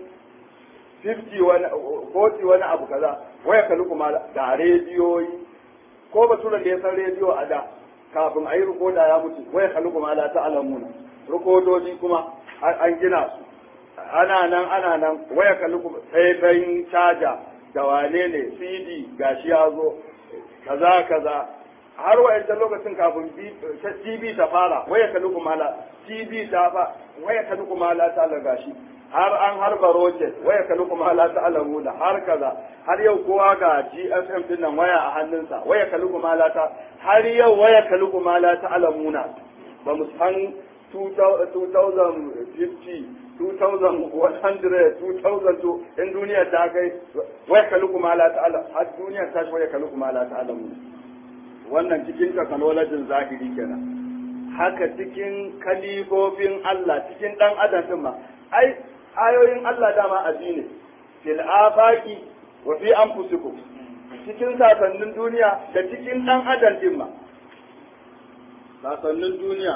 50 wani 40 wani abu kaza waya kalli kuma da rediyoyi ko baturan da ya san rediyo a da kafin a yi rikoda ya mutu waya kalli kuma la ta'lamuna rikodoji kuma an gina su ana nan ana nan waya kalli kuma sai caja da wane ne cd gashi ya zo kaza kaza har wa'ancan lokacin kafin tv ta fara waya kalli kuma la tv ta fa waya kalli kuma la ta gashi har an harba rocket waya kalli kuma la ta alamuna har kaza har yau kowa ga gsm din nan waya a hannunsa waya kalli kuma la ta har yau waya kalli kuma la ta alamuna ba mu san 2050 2100 2002 in duniya ta kai waya kalli kuma la ta alam har duniya ta shi waya kalli kuma la ta alamuna wannan cikin technology zahiri kenan haka cikin kalifofin Allah cikin dan adam din ma ai ayoyin Allah dama abi ne fil afaqi wa fi anfusikum cikin sasannin duniya da cikin dan adam din ma sasannin duniya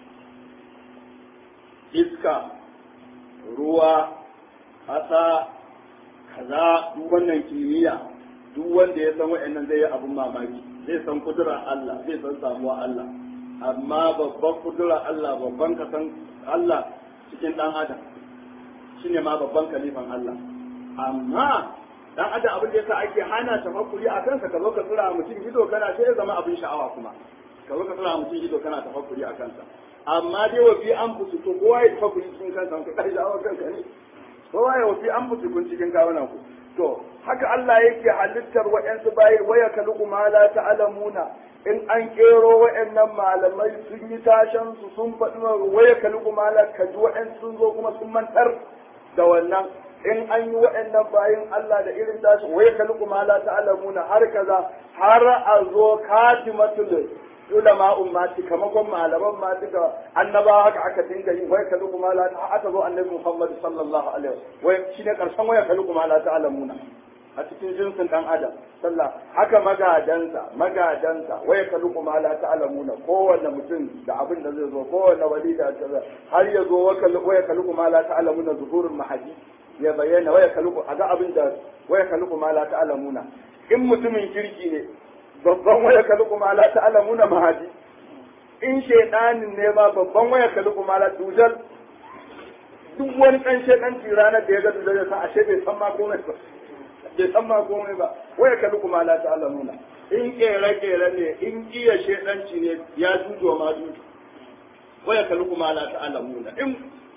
iska ruwa ƙasa kaza duk wannan kimiyya duk wanda ya san wa'annan zai yi abun mamaki zai san kudura Allah zai san samuwa Allah amma babban kudura Allah babban kasan Allah cikin dan adam shine ma babban kalifan Allah amma dan adam abin da yasa ake hana tafakkuri a kansa ka zo ka tsira mutum ido kana sai ya zama abin sha'awa kuma ka zo ka tsira mutum ido kana tafakkuri a kansa amma dai wa fi an fusu to kowa ya tafakkuri cikin kansa ka kai sha'awa kanka ne kowa ya wa fi an fusu kun cikin kawunan ku to haka Allah yake halittar wa'yansu bayi waya kaluku ma la ta'lamuna in an kero wa'annan malamai sun yi tashan su sun faɗi waya kaluku ma la kaji wa'yansu sun zo kuma sun mantar da wannan in an yi wa'annan bayin Allah da irin tashi waya kaluku ma la ta'lamuna har kaza har a zo katimatul ulama ummati kamakon malaman ma duka annabawa haka aka dinga yi wai kalu kuma la ta aka zo annabi Muhammad sallallahu alaihi wasallam wai shine karshen waya kalu kuma la ta'lamuna a cikin jinsin dan adam sallah haka magadansa magadansa waya kalu kuma la ta'lamuna kowanne mutum da abin da zai zo kowanne wali da kaza har ya zo waya kalu kuma la ta'lamuna zuhurul mahadi ya bayyana waya kalu a ga abin da waya kalu kuma la ta'lamuna in mutumin kirki ne babban waya kalu kuma la ta'lamuna mahadi in shaydanin ne ma babban waya kalu kuma la dujal duk wani dan shaydanci ranar da ya ga dujal ya san ashe bai san ma komai ba bai san ma komai ba waya kalu kuma la ta'lamuna in kere kere ne in iya shaydanci ne ya jujo ma jujo waya kalu kuma la ta'lamuna in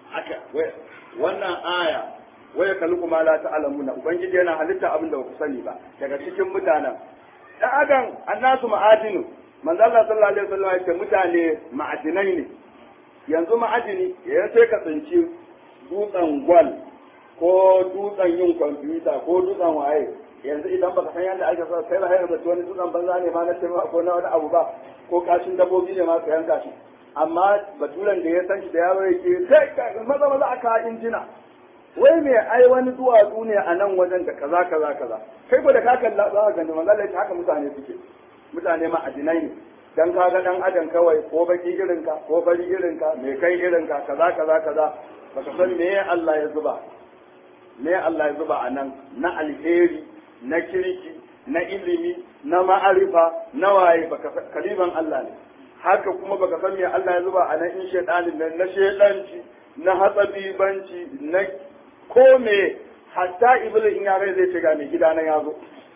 aka wannan aya waya kaluku ma la ta'lamuna ubangiji yana halitta abin da ba ku sani ba daga cikin mutanen dan adam annasu ma'adinu manzo Allah sallallahu alaihi wasallam ya ce mutane ma'adinai ne yanzu ma'adini ya sai ka tsinci dutsen gwal ko dutsen yin kwamfuta ko dutsen waye yanzu idan baka san yadda ake sa sai lahayar da wani dutsen banza ne ma na tema ko na wani abu ba ko kashin dabbobi ne ma ka yanka shi amma baturen da ya san shi da yaro yake sai ka maza maza aka injina wai me ai wani duwatsu ne a nan wajen da kaza kaza kaza kai ko da ka kalla za ka gani manzo Allah haka mutane suke mutane ma addinai ne dan ka ga dan adam kawai ko baki irin ka ko fari irin ka mai kai irin ka kaza kaza kaza baka san me Allah ya zuba me Allah ya zuba a nan na alheri na kirki na ilimi na ma'arifa na waye baka kaliban Allah ne haka kuma baka san me Allah ya zuba a nan in shedanin nan na shedanci na hatsabibanci na ko me hatta iblis in ya rai zai ce ga mai gida nan ya zo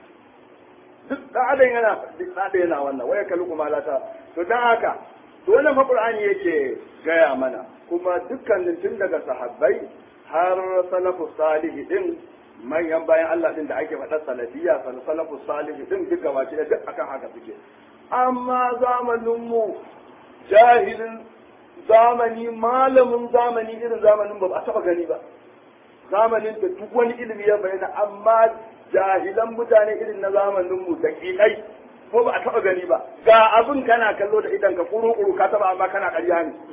duk dan adam yana duk dan yana wannan waya kalu kuma lata to dan haka to wannan fa qur'ani yake gaya mana kuma dukkanin tun daga sahabbai har salafu salih din manyan bayan Allah din da ake faɗa salafiyya salafu salih din duk gabaci da duk akan haka suke amma zamanin mu jahilin zamani malamin zamani irin zamanin ba a taɓa gani ba zamanin da duk wani ilimi ya bayyana amma jahilan mutane irin na zamanin mu da kiɗai ko ba a taɓa gani ba ga abin kana kallo da idan ka kuru kuru ka taɓa amma kana ƙarya ne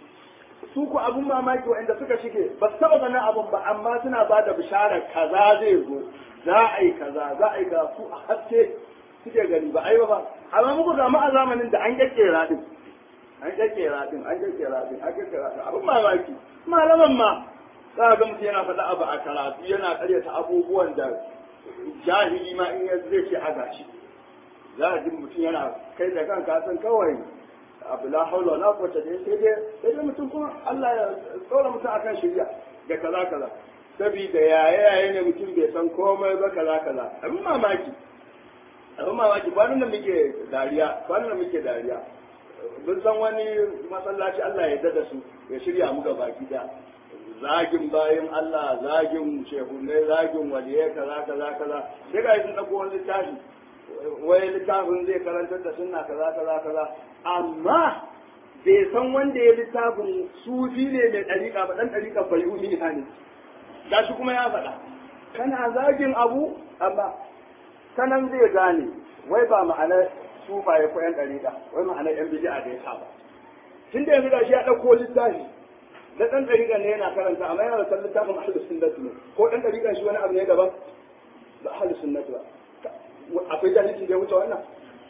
su ku abun mamaki waɗanda suka shige ba su taɓa ganin abun ba amma suna ba da bisharar kaza zai zo za a yi kaza za a yi ga su a haske suke gani ba ai ba amma muku zama a zamanin da an kyakkera din an kyakkera din an kyakkera din an kyakkera din abun mamaki malaman ma za ga mutum yana faɗa abu a karatu yana karyata abubuwan da jahili ma in ya zai ce a gashi za a ji mutum yana kai da kanka san kawai abu la haula wala quwwata illa sai dai sai dai mutum kuma Allah ya tsora mutum akan shari'a da kaza kaza saboda yaye yaye ne mutum bai san komai ba kaza kaza abin mamaki abin mamaki kwanan da muke dariya kwanan da muke dariya mun san wani masallaci Allah ya dada su ya shirya mu ga baki da zagin bayan Allah zagin shehunai zagin waliyai kaza kaza kaza sai ga sun dauko wani littafi wai littafin zai karantar da sunna kaza kaza kaza amma bai san wanda ya littafin sufi ne mai ɗariƙa ba ɗan ɗariƙa bai yi ne gashi kuma ya faɗa kana zagin abu amma sanan zai gane wai ba ma'anar sufaye ko yan ɗariƙa wai ma'anar yan bidi'a da ya saba tun da yanzu gashi ya ɗauko littafi da ɗan ɗariƙa ne yana karanta amma yana da san littafin ahlus sunnati ne ko ɗan ɗariƙa shi wani abu ne daban ba ahlus sunnati ba akwai jahilci da ya wuce wannan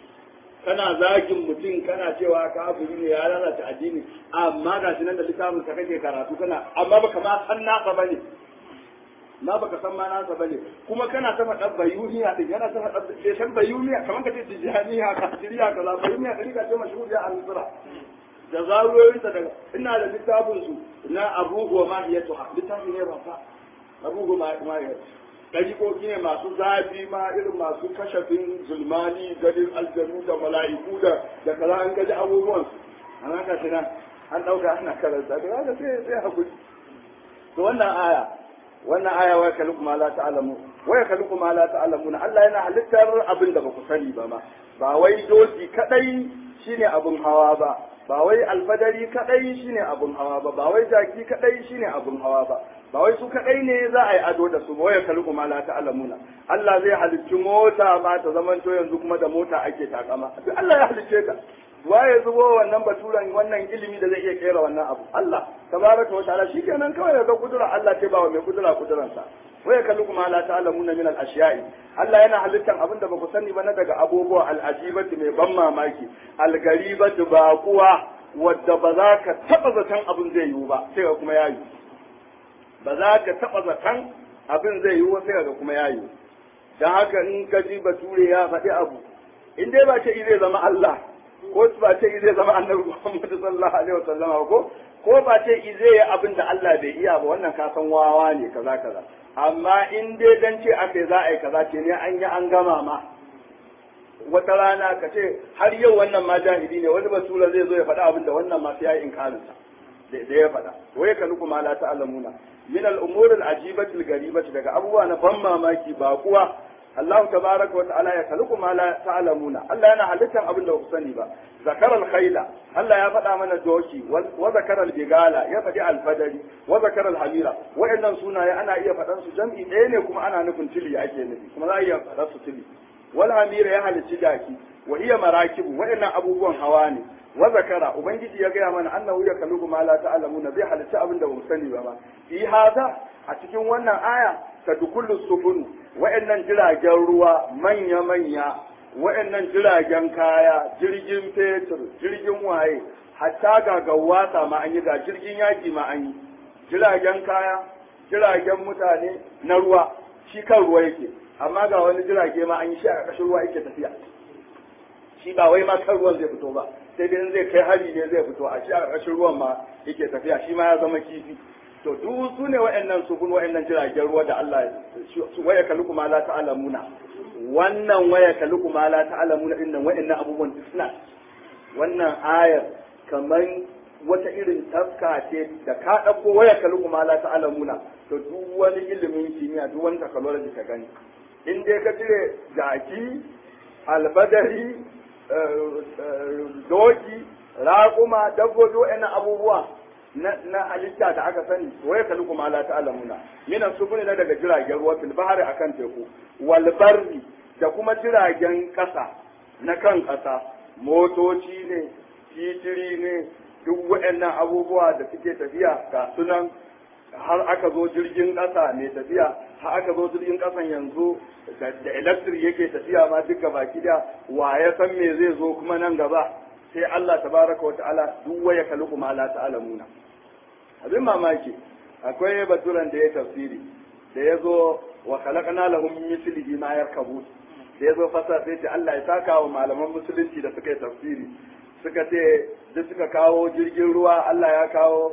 kana zagin mutum kana cewa kafiri ne ya lalata addini amma ga shi nan da littafin ka kake karatu kana amma baka ma san nasa bane na baka san ma nasa bane kuma kana ta faɗa bayuniya din yana ta faɗa bai san bayuniya kamar ka ce tijaniya ka tiriya kaza bayuniya da rika ce mashhuriya a misra da zarurorinsa daga ina da littafin su na abubu wa mahiyatu littafi ne ba fa abubu ma mahiyatu ɗariƙoƙi ne masu zafi ma irin masu kashafin zulmani ganin aljanu da mala'iku da da kaza an gaji abubuwan an haka shi nan an ɗauka ana karanta da haka sai sai hakuri to wannan aya wannan aya wa kalukum ma la ta'lamu wa kalukum ma la ta'lamuna Allah yana halittar abin da baku sani ba ma ba wai doki kadai shine abun hawa ba ba wai alfadari kadai shine abun hawa ba ba wai jaki kadai shine abun hawa ba ba wai su kadai ne za a yi ado da su ba wai kalku ma la ta'lamuna Allah zai halicci mota ba ta zaman to yanzu kuma da mota ake takama duk Allah ya halicce ka waye zubo wannan baturan wannan ilimi da zai iya kera wannan abu Allah tabaraka wa ta'ala shikenan kawai ga kudura Allah ce ba wa mai kudura kuduransa waya kallu kuma la ta'lamuna min al-ashiya'i Allah yana halittan abin da baku sani ba na daga abubuwa al-ajibati mai ban mamaki al-garibatu baquwa wadda ba za ka taba zaton abin zai yiwu ba sai ga kuma ya yiwu ba za ka taba zaton abin zai yiwu sai ga kuma ya yiwu dan haka in ka ji bature ya faɗi abu in dai ba ce zai zama Allah ko ba ce zai zama annabi Muhammad sallallahu alaihi wasallam ko ko ba ce zai yi abin da Allah bai iya ba wannan ka san wawa ne kaza kaza amma in dai dan ce aka za a yi kaza ce ne an yi an gama ma wata rana ka ce har yau wannan ma jahili ne wani basura zai zo ya faɗa abin da wannan ma sai ya yi inkarinsa da ya faɗa wa ya kalu kuma la ta'lamuna min al-umur al-ajibati al-garibati daga abubuwa na ban mamaki ba kuwa Allah tabaraka wa ta'ala ya kalu kuma la ta'lamuna Allah yana halittan abin da ku sani ba zakar al-khayla Allah ya faɗa mana doki wa zakar al-bigala ya faɗi al-fadari wa zakar al-hamira wa'annan sunaye ana iya faɗan su jam'i ɗaya ne kuma ana nufin tili ake nufi kuma za a iya faɗan su tili wal hamira ya halicci jaki wa iya marakibu wa'annan abubuwan hawa ne wa zakara ubangiji ya gaya mana annahu ya kalugu ma la ta'lamuna zai halitta abin da bamu sani ba ma fi hada a cikin wannan aya ta dukullu sufun wa'annan jiragen ruwa manya manya wa'annan jiragen kaya jirgin fetur jirgin waye hatta ga gawasa ma an yi ga jirgin yaki ma an yi jiragen kaya jiragen mutane na ruwa shi kan ruwa yake amma ga wani jirage ma an yi shi a ƙarƙashin ruwa yake tafiya shi ba wai ma kan ruwan zai fito ba sai dai zai kai hari ne zai fito a shi a ƙarƙashin ruwan ma yake tafiya shi ma ya zama kifi to duk su ne wa'annan sufun wa'annan jiragen ruwa da Allah su waya kalu kuma la ta'lamuna wannan waya kalu kuma la ta'lamuna din nan wa'annan abubuwan suna wannan ayar kamar wata irin taska ce da ka ɗauko waya kalu kuma la ta'lamuna to duk wani ilimin kimiyya duk wani technology ka gani in dai ka cire jaki albadari doki raƙuma dabbobi wa'annan abubuwa na halitta da aka sani waya kalu kuma la ta'lamuna mina sufuni na daga jiragen ruwa fil bahari akan teku wal barri da kuma jiragen ƙasa na kan ƙasa motoci ne titiri ne duk waɗannan abubuwa da suke tafiya ga sunan har aka zo jirgin ƙasa mai tafiya har aka zo jirgin ƙasan yanzu da electric yake tafiya ma duka baki da wa ya san me zai zo kuma nan gaba sai Allah tabaraka wa ta'ala duk waya kaluku ma la ta'lamuna abin mamaki akwai baturan da ya tafsiri da ya zo wa khalaqna lahum min mithlihi ma yarkabu da ya zo fasa sai ce Allah ya saka wa malaman musulunci da suka yi tafsiri suka ce duk suka kawo jirgin ruwa Allah ya kawo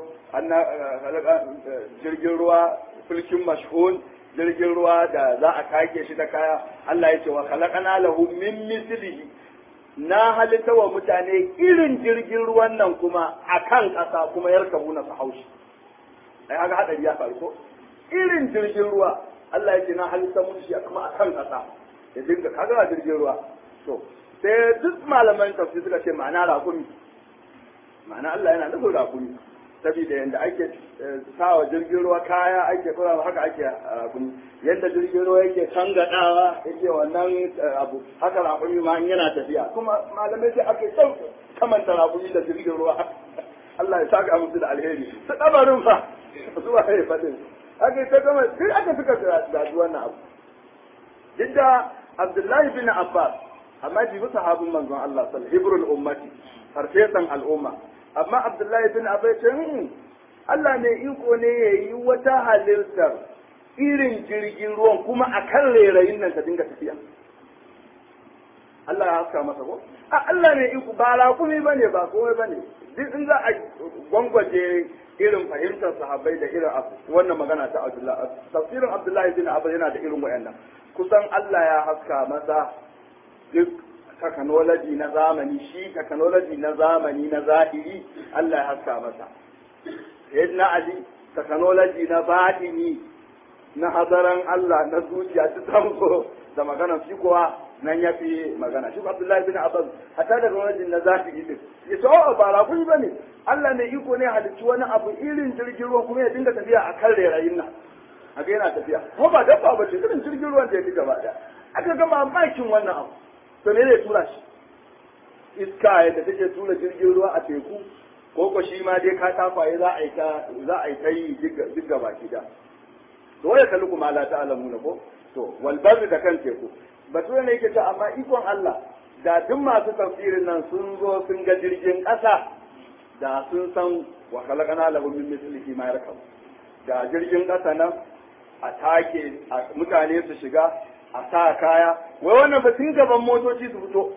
jirgin ruwa fulkin mashhun jirgin ruwa da za a kake shi da kaya Allah ya ce wa khalaqana lahu min mislihi na halitta wa mutane irin jirgin ruwan nan kuma akan ƙasa kuma yarkabu na su haushi ai haka hadari ya faru ko irin jirgin ruwa Allah ya ce na halitta musu shi kuma akan ƙasa ya dinga kaga jirgin ruwa to sai duk malaman tafsir suka ce ma'ana rakumi ma'ana Allah yana nufin rakumi saboda yadda ake sawa jirgin ruwa kaya ake kura haka ake rakumi yadda jirgin ruwa yake tangadawa yake wannan abu haka rakumi ma yana tafiya kuma malamai sai ake son kamanta rakumi da jirgin ruwa Allah ya saka musu da alheri su dabarin fa su ba ya fadin aka ta kama sai aka suka gaji wannan abu duk da Abdullahi bin Abbas amma jibi sahabin manzon Allah sallallahu hibrul ummati farfesan al'umma amma Abdullahi bin Abbas ce Allah ne iko ne ya yi wata halittar irin jirgin ruwan kuma a kan rairayin nan ta dinga tafiya Allah ya haska masa ko a Allah ne iko ba rakumi bane ba komai bane duk in za a gwangwaje irin fahimtar sahabbai da irin wannan magana ta Abdullahi tafsirin Abdullahi bin Abbas yana da irin wayannan kusan Allah ya haska masa duk technology na zamani shi technology na zamani na zahiri Allah ya haska masa yadda Ali technology na batini na hadaran Allah na zuciya ta tango da magana shi kuwa nan ya fi magana shi Abdullahi bin Abbas hatta da technology na zahiri din ya ce oh ba rakuni bane Allah ne iko ne halicci wani abu irin jirgin ruwa kuma ya dinga tafiya a kan rairayin nan haka yana tafiya ko ba dabba ba ce irin jirgin ruwan da ya fi gaba daya aka ga mamakin wannan abu to me zai tura shi iska yadda take tura jirgin ruwa a teku ko ko shi ma dai ka takwaye za a yi ta za a yi ta yi duk gaba da to waya kallu kuma la ta'lamu na ko to wal barri da kan teku bature ne yake ta amma ikon Allah da duk masu tafsirin nan sun zo sun ga jirgin ƙasa da sun san wa khalaqana lahu min mislihi ma yarkabu da jirgin ƙasa nan a take mutane su shiga a sa kaya wai wannan ba tun gaban motoci su fito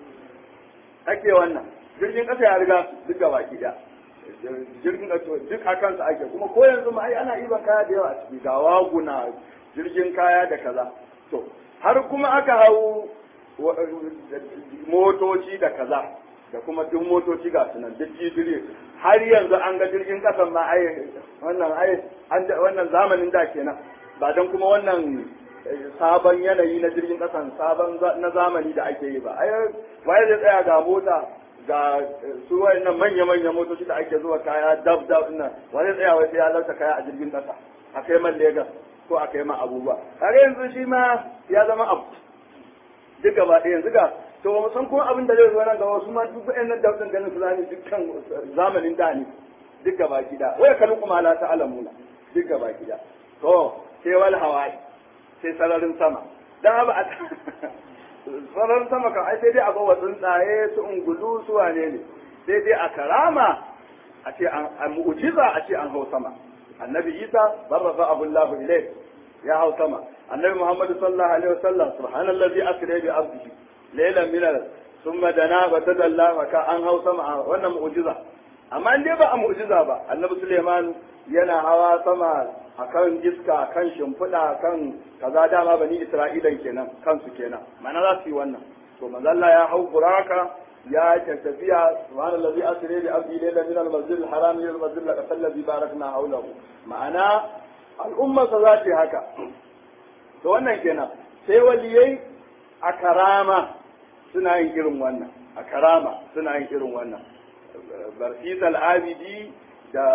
ake wannan jirgin ƙasa ya riga duk gaba da jirgin ƙasa duk a kansa ake kuma ko yanzu ma ai ana iban kaya da yawa a ciki ga waguna jirgin kaya da kaza to har kuma aka hau motoci da kaza da kuma duk motoci ga sunan duk jibiri har yanzu an ga jirgin kasan ma ai wannan ai wannan zamanin da kenan ba dan kuma wannan sabon yanayi na jirgin kasan sabon na zamani da ake yi ba ai waye zai tsaya ga mota ga su wayannan manya-manya motoci da ake zuwa kaya dab dab nan wani tsaya wai sai ya lauta kaya a jirgin kasa a kai man Legas ko a kai man abubuwa har yanzu shi ma ya zama abu duk gaba ɗaya yanzu ga to ba mu san kuma abin da zai zo nan gaba su ma duk wayannan dabtin ganin su zani dukkan zamanin da ne duk gaba gida wai kalu kuma la ta'lamuna duk gaba gida to sai wal hawai sai sararin sama dan ba sararin sama kan ai sai dai a bawa tsuntsaye su ungulu su wane ne sai dai a karama a ce an mu'jiza a ce an hau sama annabi isa barrafa abullahu ilai ya hau sama annabi muhammad sallallahu alaihi wasallam subhanallazi asra bi abdihi laylan min al thumma dana wa tadalla wa ka an hau sama wannan mu'jiza amma in dai ba a mu'jiza ba annabi suleiman yana hawa sama akan iska kan shimfiɗa kan kaza dama bani isra'ilan kenan kansu kenan mana za su yi wannan to manzo Allah ya hau buraka ya tafiya subhanallazi asra bi abdi layla min al-masjid al-haram ila al-masjid al-aqsa alladhi barakna hawlahu ma'ana al'umma sa za ta haka to wannan kenan sai waliyai a karama suna yin irin wannan a karama suna yin irin wannan barfis al-abidi da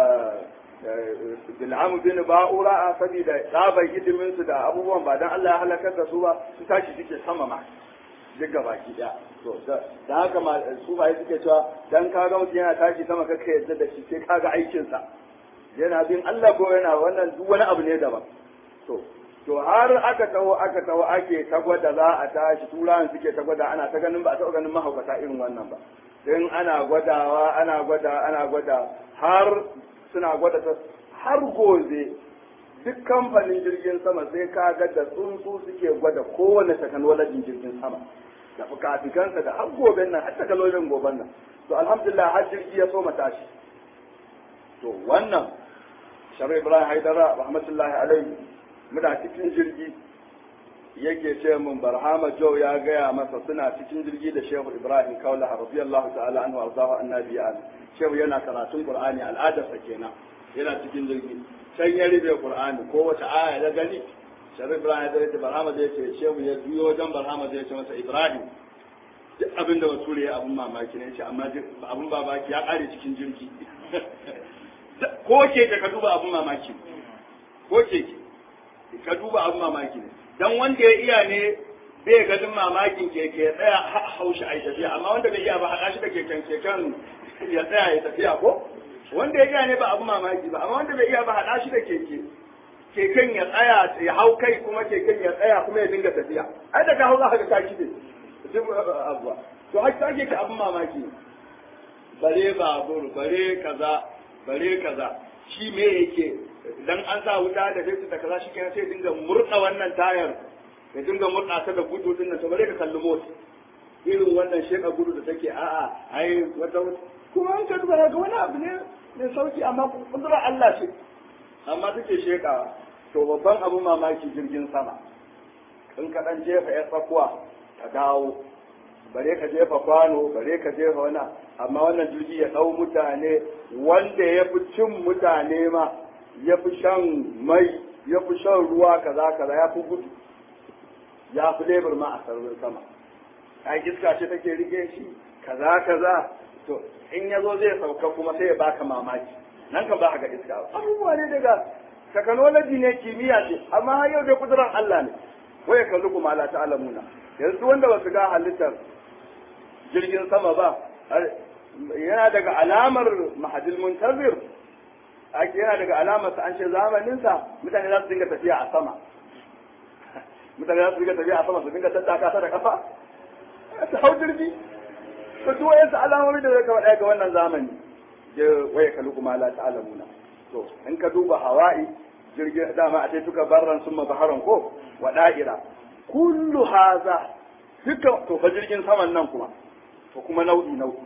bil'amu bin ba'ura saboda tsabar hidimin su da abubuwan ba dan Allah ya halakar da su ba su tashi suke sama ma duk gaba ki daya to da haka su ba suke cewa dan kaga mutum yana tashi sama kaka yadda da shi sai kaga aikin sa yana bin Allah ko yana wannan duk wani abu ne daban to to har aka taho aka taho ake ta gwada za a tashi turawan suke ta gwada ana ta ganin ba a taɓa ganin mahaukata irin wannan ba don ana gwadawa ana gwada ana gwada har suna gwada ta har gobe duk kamfanin jirgin sama sai ka ga da tsuntsu suke gwada kowane technology jirgin sama da fukafikansa da har gobe nan har technology goben nan to alhamdulillah har jirgi ya so tashi to wannan sharu ibrahim haidara rahmatullahi alaihi muna cikin jirgi yake ce mun barhama joe ya gaya masa suna cikin jirgi da shehu ibrahim kaula radiyallahu ta'ala anhu arzahu annabi shehu yana karatun qur'ani al'adarsa kenan yana cikin jirgi can ya rufe qur'ani ko wata aya ya gani shehu ibrahim ya ce barhama zai ce shehu ya juyo wajen barhama zai ce masa ibrahim duk abin da bature ya abun mamaki ne ce amma abun babaki ya kare cikin jirgi ko ke ka duba abun mamaki ko ke ka duba abun mamaki ne dan wanda ya iya ne bai ganin mamakin keke ya tsaya haushi a tafiya amma wanda bai iya ba haɗa shi da keken keken ya tsaya ya tafiya ko wanda ya iya ne ba abu mamaki ba amma wanda bai iya ba haɗa shi da keke keken ya tsaya ya hau kai kuma keken ya tsaya kuma ya dinga tafiya ai daga hau za ka ka shi ne duk abuwa to haka ake ka abun mamaki bare babur bare kaza bare kaza shi me yake dan an sa wuta da fesu da kaza shi kenan sai dinga murda wannan tayar ya dinga murda ta da gudu din nan to bare ka kalli mota irin wannan sheka gudu da take a'a ai wata kuma an ka duba ga wani abu ne mai sauki amma kudura Allah ce amma take shekawa to babban abu mamaki jirgin sama in ka dan jefa ya tsakuwa ka dawo bare ka jefa kwano bare ka jefa wani amma wannan jirgi ya dau mutane wanda ya fi cin mutane ma ya fi shan mai ya fi shan ruwa kaza kaza ya fi gudu ya fi lebur ma a sararin sama a iska ce take rike shi kaza kaza to in ya zo zai sauka kuma sai ya baka mamaki nan kan ba ga iska ba abubuwa ne daga technology ne kimiyya ce amma har yau da kudurar Allah ne waya kallu kuma la ta'lamuna yanzu wanda ba su ga halittar jirgin sama ba yana daga alamar mahadil muntazir ake yana daga alamar sa an ce zamanin sa mutane za su dinga tafiya a sama mutane za su dinga tafiya a sama su dinga tattaka ta da kafa su hau jirgi to duk wayansu alamomi da zai kama ɗaya ga wannan zamani je waya kalu kuma la ta'lamuna to in ka duba hawa'i jirgin dama a ce tuka barran summa baharan ko wa da'ira kullu haza duka to fa jirgin saman nan kuma to kuma nau'i nau'i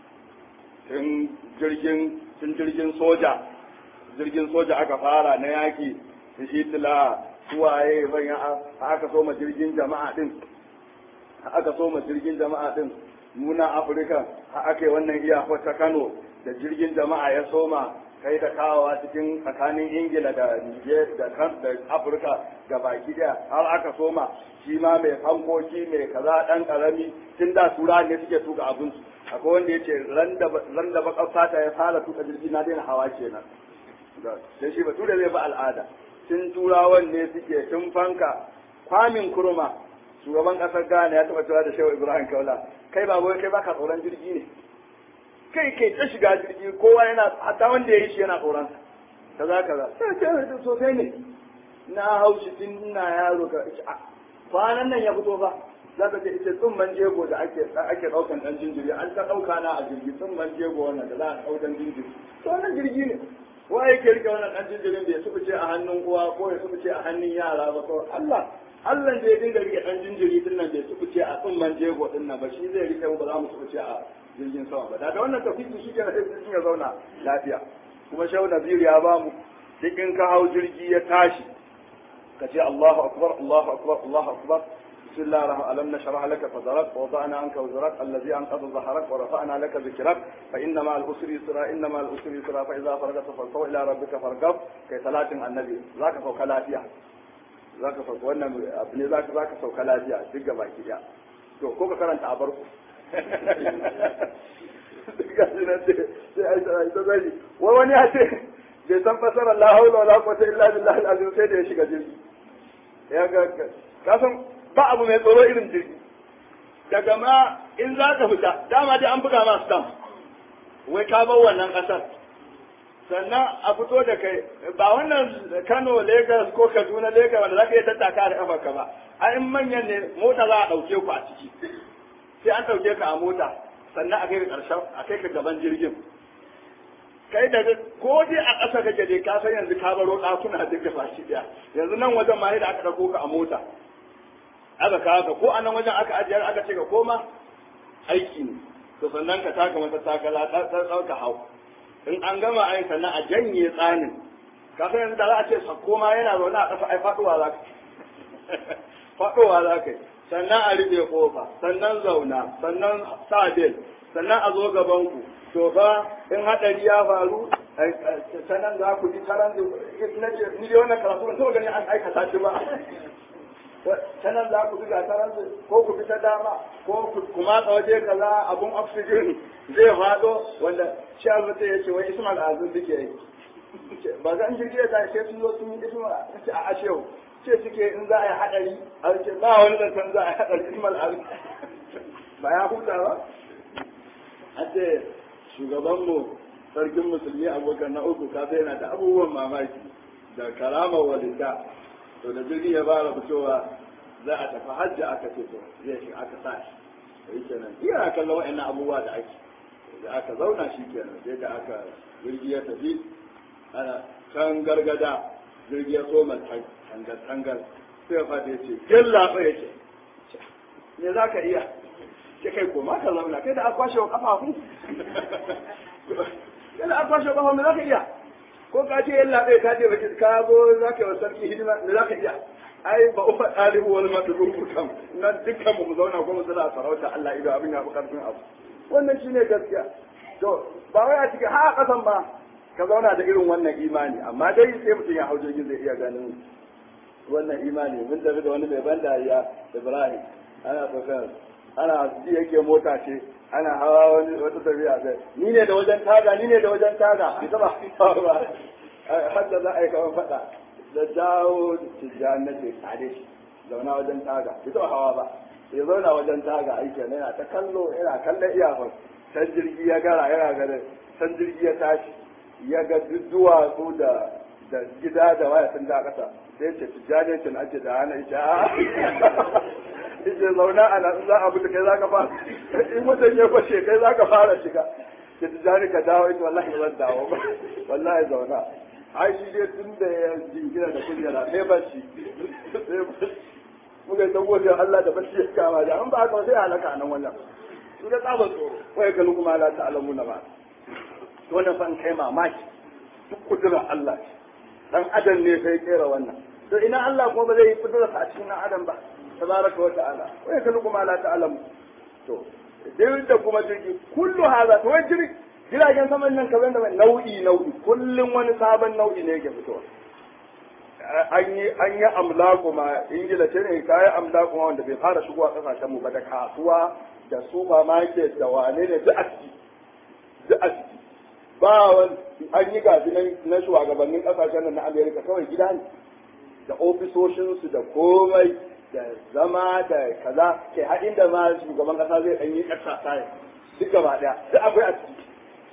tun jirgin tun jirgin soja jirgin soja aka fara na yaki da hitila suwaye bayan aka soma jirgin jama'a din aka soma jirgin jama'a din muna afirka har aka yi wannan iyakar ta kano da jirgin jama'a ya soma kai da kawowa cikin tsakanin ingila da niger da kan da afirka ga baki daya har aka soma shi ma mai fankoki mai kaza dan karami tun da tura ne suke tuka abin su akwai wanda ya ce ran da bakar fata ya fara tuka jirgi na daina hawa kenan sai shi bature zai bi al'ada tun turawan ne suke tun fanka kwamin kurma shugaban kasar ghana ya taba cewa da shehu ibrahim kaula kai ba kai baka tsoron jirgi ne kai kai ta shiga jirgi kowa yana hatta wanda ya yi shi yana tsoron kaza kaza sai ce sosai ne na haushi tun ina yaro ka kwanan nan ya fito fa za ka ce ita tsumman jego da ake ake daukan dan jinjiri an ta dauka na a jirgi tsumman jego wannan da za a daukan jinjiri to wannan jirgi ne wa yake rike wannan dan jinjirin bai sufuce a hannun uwa ko ya sufuce a hannun yara ba ko Allah Allah da ya dinga rike dan jinjiri din nan bai sufuce a tsumman jego din nan ba shi zai rike mu ba za mu sufuce a jirgin sama ba da wannan tafiki shi ke na jirgin ya zauna lafiya kuma shehu Naziru ya bamu duk in ka hau jirgi ya tashi ka ce Allahu akbar Allahu akbar Allahu akbar بسم الله الرحمن ألم نشرح لك صدرك ووضعنا عنك وزرك الذي أنقض ظهرك ورفعنا لك ذكرك فإن مع الأسر يسرا إن مع الأسر يسرا فإذا فرغت فانصب إلى ربك فارغب كي صلاة النبي ذاك فوق لافيا ذاك فوق wannan abu ne zaka zaka sauka lafiya duk gaba ki da to ko ka karanta a barku ga shi nan sai ai sai ta zai wai wani ya ce bai san fasarar la haula wala quwwata illa billahi al-azim sai da ya shiga jirgi ya ga ka san ba abu mai tsoro irin jirgi daga ma in za ka fita dama dai an buga ma stamp wai ka bar wannan ƙasar sannan a fito da kai ba wannan Kano Lagos ko Kaduna Lagos wanda za ka iya tattaka da kafarka ba a in manyan ne mota za a ɗauke ku a ciki sai an ɗauke ka a mota sannan a kai ka ƙarshen a kai ka gaban jirgin kai da ko dai a ƙasa kake dai ka san yanzu ka baro ɗakuna duka fashi ɗaya yanzu nan wajen ma da aka ɗauko ka a mota aka kawo ka ko a nan wajen aka ajiyar aka ce ka koma aiki ne to sannan ka taka mata takala ɗauka hau in an gama ai sannan a janye tsanin ka san yanzu da za a ce sakko ma yana zaune a ƙasa ai faɗuwa za ka faɗuwa za ka yi sannan a rufe kofa sannan zauna sannan sa bel sannan a zo gaban ku to fa in haɗari ya faru sannan za ku ji taran ni dai wannan karatu ban taɓa gani an aikata shi ba ta nan za ku buga ta ko ku bi ta dama ko ku matsa waje kaza abun oxygen zai faɗo wanda shi almata ya ce wai ismail azun duke yi ba za in jirgin ta sai sun zo sun yi ismail a ashewu ce suke in za a yi haɗari a ce ba wani zancen za a yi haɗari ismail azun ba ya huta ba a ce shugabanmu sarkin musulmi abokan na uku kasa yana da abubuwan mamaki da karamar walida to da jirgi ya fara fitowa za a tafi hajji aka ce to zai shi aka sa shi yi kenan iya kallon wa'annan abubuwa da ake da aka zauna shi kenan sai da aka jirgi ya tafi ana can gargada jirgi ya soma tangar tangar sai ya fata ya ce gilla ya ce me za ka iya ce kai koma ka zauna kai da aka kwashe wa kafafu kai da aka kwashe wa kafafu me za ka iya ko ka ce yalla ɗaya ka ce baki ka zo za ka yi wa sarki hidima me za ka iya ai ba ufa ɗalibu wani matsalolin kam na dukkan mu zauna ko mu tsira sarauta Allah ido abin ya fi karfin abu wannan shine gaskiya to ba wai a cikin ha kasan ba ka zauna da irin wannan imani amma dai sai mutum ya hau jirgin zai iya ganin wannan imani mun tafi da wani mai ban dariya Ibrahim ana tsokar ana ji yake mota ce ana hawa wani wata tafiya sai ni ne da wajen taga ni ne da wajen taga ita ba ba har da za a yi kaman faɗa da jawo tijjan na ce tare shi zauna wajen taga ita ba hawa ba ya zauna wajen taga aiki ne yana ta kallo yana kallon iyakar can jirgi ya gara yana ganin can jirgi ya tashi ya ga duwatsu da da gida da waya sun da kasa sai ce tijjanin cin ake da hana ita a ita zauna a nan za a bi kai za ka fara in mutum ya kwashe kai za ka fara shiga ke tijjani ka dawo ita wallahi ba zan dawo ba wallahi zauna ai shi dai tun da ya jingina da kujera sai bacci muka yi ta gode Allah da bacci ya kama da an ba haka sai halaka a nan wannan su da tsabar tsoro wai kalu kuma la ta'lamu na ba wannan fan kai mamaki duk kudura Allah ce dan adam ne sai kera wannan to ina Allah kuma ba zai yi kudura a cikin dan adam ba tabaraka wa ta'ala wai kalu kuma la ta'lamu to duk da kuma jirgi kullu haza to wai jirgi jiragen saman nan kaza da nau'i nau'i kullum wani sabon nau'i ne yake fitowa an yi an yi amlaku ma ingila ce ne kayan amlaku ma wanda bai fara shigowa kasashen mu ba da kasuwa da supermarket da wane ne duk a ciki duk a ciki ba wani an yi gafi na shugabannin kasashen nan na amerika kawai gida ne da ofisoshinsu da komai da zama da kaza ke haɗin da ma shugaban kasa zai ɗan yi ƙasa tayi duk gaba ɗaya duk akwai a ciki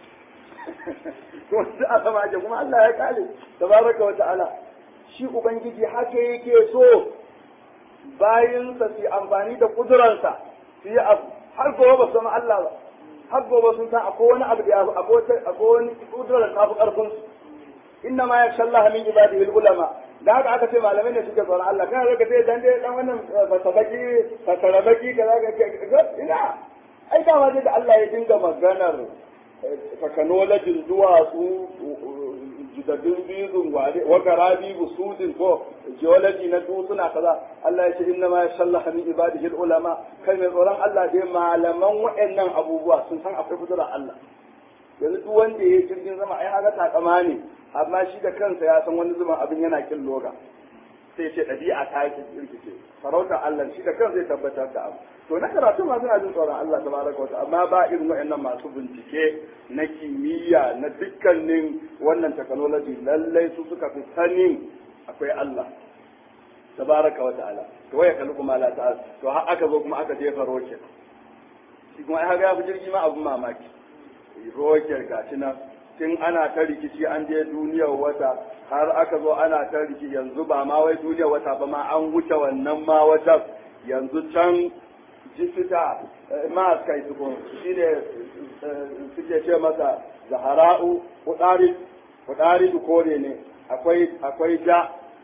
kuma duk a sama ake kuma Allah ya kale tabaraka wa ta'ala shi ubangiji haka yake so bayinsa su amfani da kuduransa su yi abu har gobe ba su zama Allah ba har gobe sun san akwai wani abu da ya akwai wani kudurar ta fi karfin su inna ma yakhsha Allah min ibadihi ulama da haka aka ce malamai ne suke tsoron Allah kana zaka ce dan dai dan wannan fasabaki fasarabaki kaza ka ina ai dama dai da Allah ya dinga maganar technology duwatsu jidaddun bizun ware wa garabi busudin ko geology na dutsuna kaza Allah ya ce inna ma yashallaha min ibadihi ulama kai mai tsoron Allah dai malaman waɗannan abubuwa sun san akwai kudura Allah yanzu duk wanda ya jirgin sama ai haka takama ne amma shi da kansa ya san wani zuban abin yana kin loga sai ce ɗabi'a ta yake kirkice sarautar Allah shi da kansa zai tabbatar da abu to na karatu ma suna jin tsoron Allah tabaraka wata amma ba irin waɗannan masu bincike na kimiyya na dukkanin wannan technology lallai su suka fi sanin akwai Allah tabaraka wa ta'ala to waya kallu kuma la ta'ala to har aka zo kuma aka jefa rocket shi kuma ai ga ya fi jirgi ma abun mamaki rocket gashi nan tun ana ta rikici an je duniyar wata har aka zo ana ta rikici yanzu ba ma wai duniyar wata ba ma an wuce wannan ma wata yanzu can jifita ma kai su shi ne suke ce masa zahara'u kudari kudari kore ne akwai akwai ja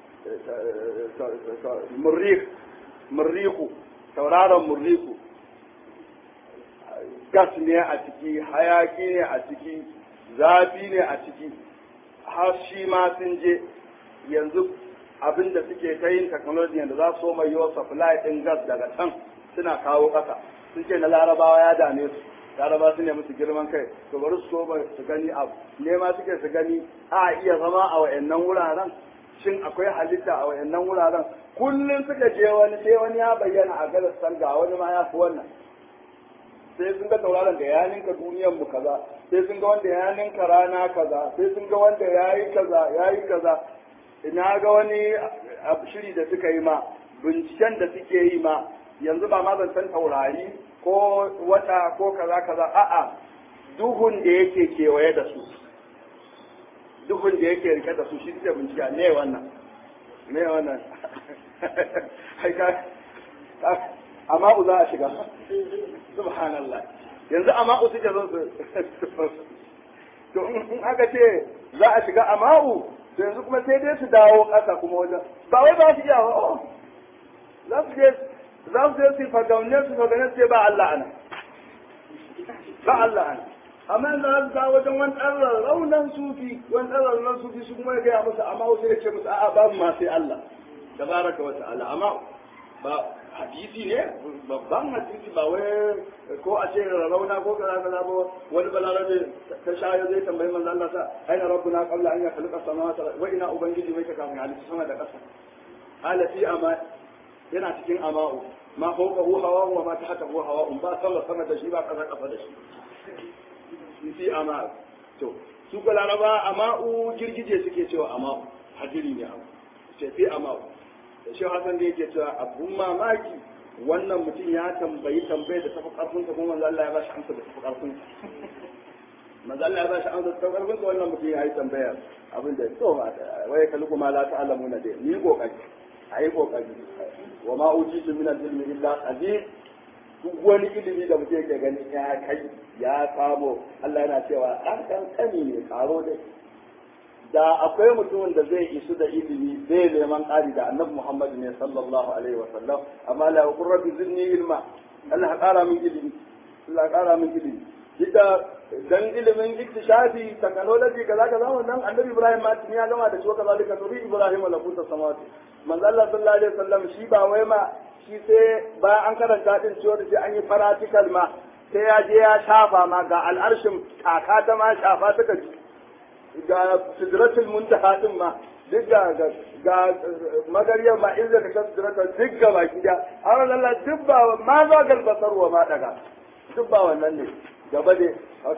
murrik murriku tauraron murriku gas ne a ciki hayaki ne a ciki zafi ne a ciki har shi ma sun je yanzu abin da suke ta yin technology da za su mai yiwa supply din gas daga can suna kawo ƙasa sun ce na larabawa ya dame su laraba su ne musu girman kai to bari su so su gani abu nema suke su gani a iya zama a wayannan wuraren shin akwai halitta a wayannan wuraren kullum suka je wani sai wani ya bayyana a galastan ga wani ma ya fi wannan sai sun ga tauraron da ya ninka duniyar mu kaza sai sun ga wanda ya ninka rana kaza sai sun ga wanda ya yi kaza ya yi kaza ina ga wani shiri da suka yi ma binciken da suke yi ma yanzu ba ma zancen taurari ko wata ko kaza kaza a'a duhun da yake kewaye da su duhun da yake rike da su shi suke bincike ne wannan ne wannan amma za a shiga subhanallah yanzu ama'u suke zo su to in aka ce za a shiga ama'u to yanzu kuma sai dai su dawo ƙasa kuma wajen ba wai ba su iya ba za su je za su je su fagaune su fagaune su ba Allah ana ba Allah ana amma yanzu za su dawo wajen wani ɗan raunan sufi wani ɗan raunan sufi su kuma ya gaya musu ama'u sai ya ce musu a'a babu ma sai Allah tabaraka wa ta'ala amma ba hadisi ne babban hadisi ba wai ko a ce rauna ko kaza kaza ba wani balarabe ta shayo zai tambayi manzo Allah sa aina rabbuna qabla an yakhluqa samawati wa ina ubangiji mai kafin halitta sama da ƙasa ala fi ama yana cikin ama'u ma fawqa hu hawa wa ma tahta hu hawa ba sama sama da shi ba ƙasa ƙasa da shi fi ama to su ko laraba ama'u girgije suke cewa ama'u hadiri ne abu ce fi ama'u da shi hasan da yake cewa abun mamaki wannan mutum ya tambayi tambayar da tafi karfin sa kuma manzo Allah ya ba shi amsa da tafi karfin sa manzo Allah ya ba shi amsa da tafi karfin sa wannan mutum ya yi tambaya abin da to wai kalu kuma la ta'lamuna dai ni kokari ayi kokari wa ma ujitu min al-ilmi illa qalil duk wani ilimi da mutum yake gani ya kai ya samu Allah yana cewa dan kan kani ne karo dai da akwai mutumin da zai isu da ilimi zai neman ƙari da annabi Muhammad ne sallallahu alaihi wa sallam amma la yaqul rabbi zidni ilma Allah ya ƙara min ilimi Allah ya ƙara min ilimi dika dan ilimin iktishafi technology kaza kaza wannan annabi Ibrahim ma tun ya gama da shi kaza duka to Ibrahim la kunta samawati manzo Allah sallallahu alaihi wa sallam shi ba wai ma shi sai bayan an karanta din ciwo da sai an yi practical ma sai ya je ya shafa ma ga al'arshin kaka ta ma shafa ta gaji ga sidratul muntaha din ma duk ga ga magariyar ma in zaka san sidratul duk ga baki da har Allah duk ba ma za gal basar wa ma daga duk ba wannan ne gaba ne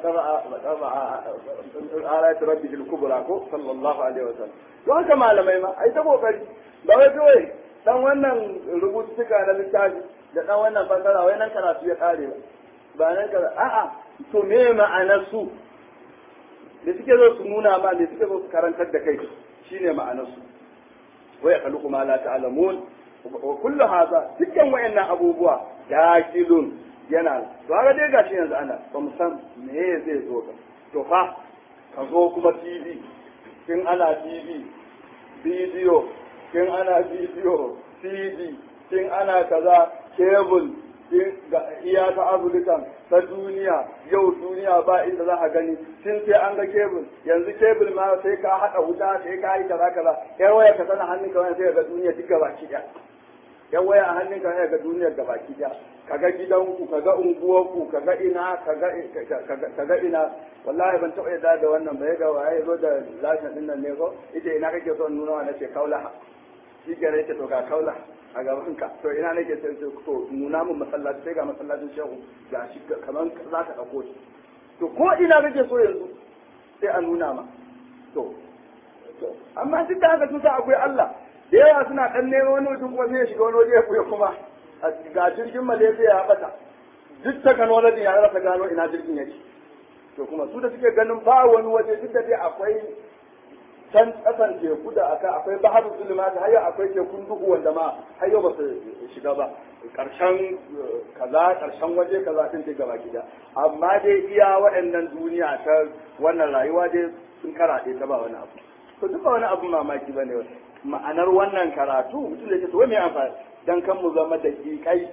ayat rabbil kubra ko sallallahu alaihi wasallam to haka malamai ma ai ta kokari ba wai kawai dan wannan rubutuka na littafi da dan wannan fasara wai nan karatu ya kare ba ba nan kaza a'a to me ma'anar su da suke zo su nuna ma da suke zo su karantar da kai shine ma'anar su wa yakhluqu ma la ta'lamun wa kullu hadha dukkan wayannan abubuwa dakilun yana to haka dai gashi yanzu ana ba mu san me zai zo ba to fa ka zo kuma TV kin ana TV bidiyo kin ana bidiyo CD kin ana kaza cable ga iya ta Afirka ta duniya yau duniya ba inda za a gani tun sai an ga kebul yanzu kebul ma sai ka haɗa wuta sai ka yi kaza kaza yar waya ka sana hannun ka sai ga duniya duk gabaki ɗaya yar waya a hannun ka sai ga duniyar gabaki ɗaya kaga gidanku kaga unguwarku kaga ina kaga kaga ina wallahi ban taɓa yadda da wannan ba ga waye zo da lashin din nan ne ko ita ina kake son nuna wa nace kaula shi ke rai to ga kaula a gaban ka to ina nake sai to nuna mun masallaci sai ga masallacin shehu ga shi kaman za ka dauko shi to ko ina kake so yanzu sai a nuna ma to amma duk da haka sun sa akwai Allah da yawa suna dan neman wani mutum kuma sai ya shiga wani waje ya kuya kuma ga jirgin Malaysia ya bata duk technology ya rasa gano ina jirgin yake to kuma su da suke ganin ba wani waje duk da dai akwai can kasan teku da aka akwai baharu zulma da har akwai tekun duhu wanda ma har yau ba su shiga ba karshen kaza karshen waje kaza sun ce gaba gida amma dai iya waɗannan duniya ta wannan rayuwa dai sun karaɗe ta ba wani abu to duk ba wani abu mamaki bane ma'anar wannan karatu mutum da ce to wai me amfani dan kan mu zama da kikai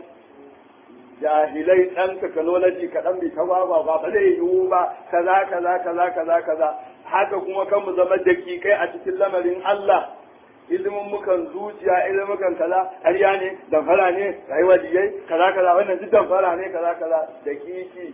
jahilai dan technology kaɗan bai ta ba ba ba zai yiwu ba kaza kaza kaza kaza kaza haka kuma kan mu zama dakikai a cikin lamarin Allah ilimin mukan zuciya ilimin mukan kaza ƙarya ne damfara ne rayuwa diyai kaza kaza wannan duk damfara ne kaza kaza dakiki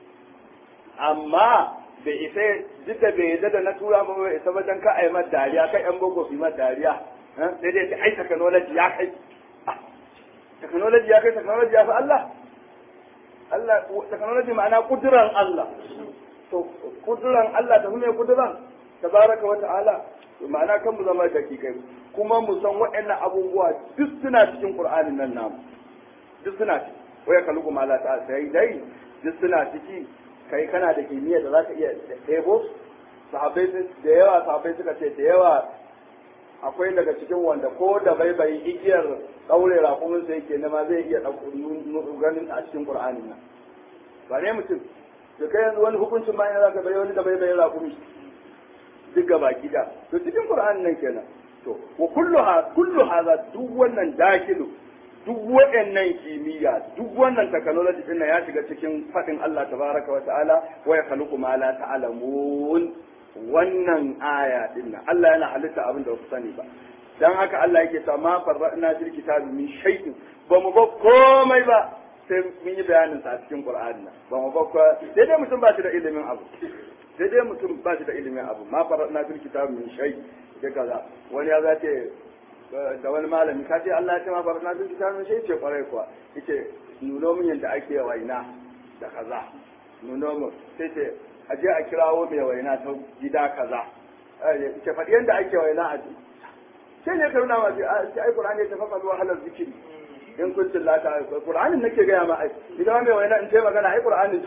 amma bai isa duk da bai yadda da na tura ba bai isa ba dan ka ai mata dariya kai yan boko su mata dariya sai dai ai technology ya kai technology ya kai technology ya fi Allah Allah technology ma'ana kuduran Allah to kuduran Allah ta ne kuduran tabaraka wa ta'ala ma'ana kan mu zama dakikai kuma mu san waɗannan abubuwa duk suna cikin Qur'anin nan namu duk suna ciki waya kalu kuma Allah ta sai dai duk suna ciki kai kana da kimiyya da zaka iya ɗebo sahabbai da yawa sahabbai suka ce da yawa akwai daga cikin wanda ko da bai bai igiyar ɗaure raƙumin sa yake nema zai iya ganin a cikin Qur'anin nan ba ne mutum da kai yanzu wani hukuncin ma yana zaka bai wani da bai bai raƙumi duk gaba gida to cikin Qur'anin nan kenan to wa kullu ha kullu hadha duk wannan dakilu duk waɗannan kimiyya duk wannan technology din ya shiga cikin faɗin Allah tabaraka wa ta'ala wa yakhluqu ma la ta'lamun wannan aya din nan Allah yana halitta abin da ba ku sani ba dan haka Allah yake ta ma farra'na fil kitabi min shay'in ba mu ba komai ba sai mun yi bayanin sa a cikin Qur'ani nan ba mu ba ko sai dai mutum ba shi da ilimin abu sai dai mutum ba shi da ilimin abu ma farra'na fil kitabi min shay da kaza wani ya zace da wani malami ka ce Allah ya ce ma farra'na fil kitabi min shay ce kwarai kuwa yace nuno min yanda ake waina da kaza nuno mu sai ce a je a kirawo mai waina ta gida kaza ke faɗi yadda ake waina a ji sai ne karuna ma ce ai qur'ani ta faɗa zuwa halar zikiri in kun tillata qur'anin nake gaya ma ai idan mai waina in ce magana ai qur'anin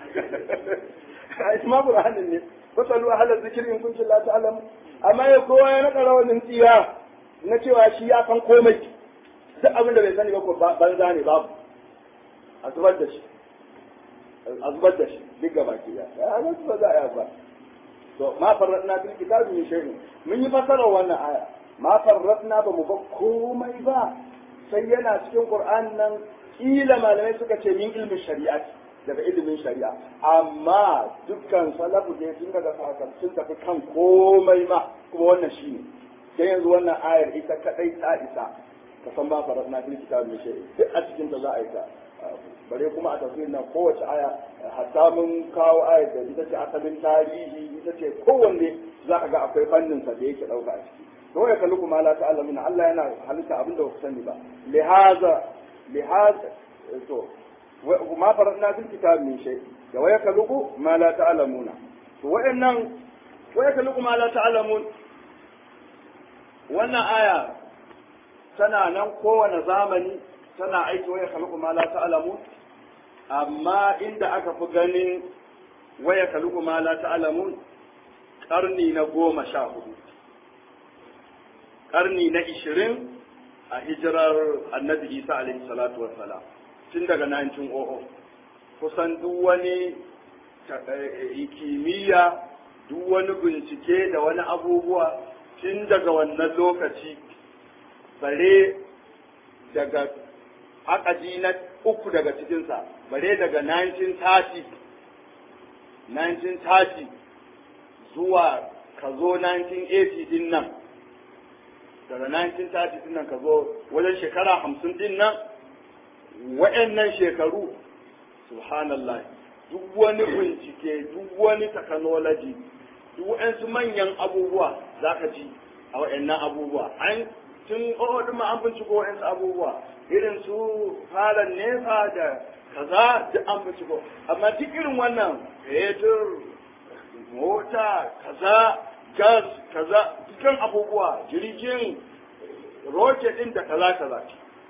ai ma qur'anin ne fasalu halar zikiri in kun tillata alam amma ya kowa ya naɗa rawanin tsiya na cewa shi ya san komai duk abin da bai sani ba ko banza ne babu a zubar da shi a zubar da shi duk gaba ki ya a nan ba za a yi ba to ma farratna fil kitabi min shay'in mun yi fasara wannan aya ma farratna ba mu ba komai ba sai yana cikin qur'an nan kila malamai suka ce min ilmin shari'a daga ilimin shari'a amma dukkan salafu da sun daga sahakan sun tafi kan komai ma kuma wannan shine sai yanzu wannan ayar ita kadai ta isa ka san ma farratna fil kitabi min shay'in duk a cikin ta za a yi ta bare kuma a tafsirin nan kowace aya hatta mun kawo aya da ita ce asalin tarihi ita ce kowanne za ka ga akwai fannin sa da yake ɗauka a ciki to ya kalli kuma la ta'lamuna Allah yana halitta abin da ba ku sani ba lihaza lihaza to ma faradna fil kitab min shay da waya kaluku ma la ta'lamuna to wa'annan waya kaluku ma la ta'lamun wannan aya tana nan kowane zamani tana aiki waya kaluku ma la ta'lamun amma inda aka fi ganin waya kaluku ma la ta'lamun karni na goma sha hudu karni na ishirin a hijirar annabi isa alaihi salatu wassalam tun daga 1900 kusan duk wani kimiyya duk wani bincike da wani abubuwa tun daga wannan lokaci bare daga akadi na uku daga cikinsa bare daga 1930 1930 zuwa ka zo 1980 din nan daga 1930 din nan ka zo wajen shekara hamsin din nan wa'annan shekaru subhanallah duk wani bincike duk wani technology duk wa'ansu manyan abubuwa za ka ji a wa'annan abubuwa an tun ɗin ma an binciko wa'ansu abubuwa irin su falon nefa da kaza duk an binciko amma duk irin wannan fetur mota kaza gas kaza dukkan abubuwa jirgin rocket din da kaza kaza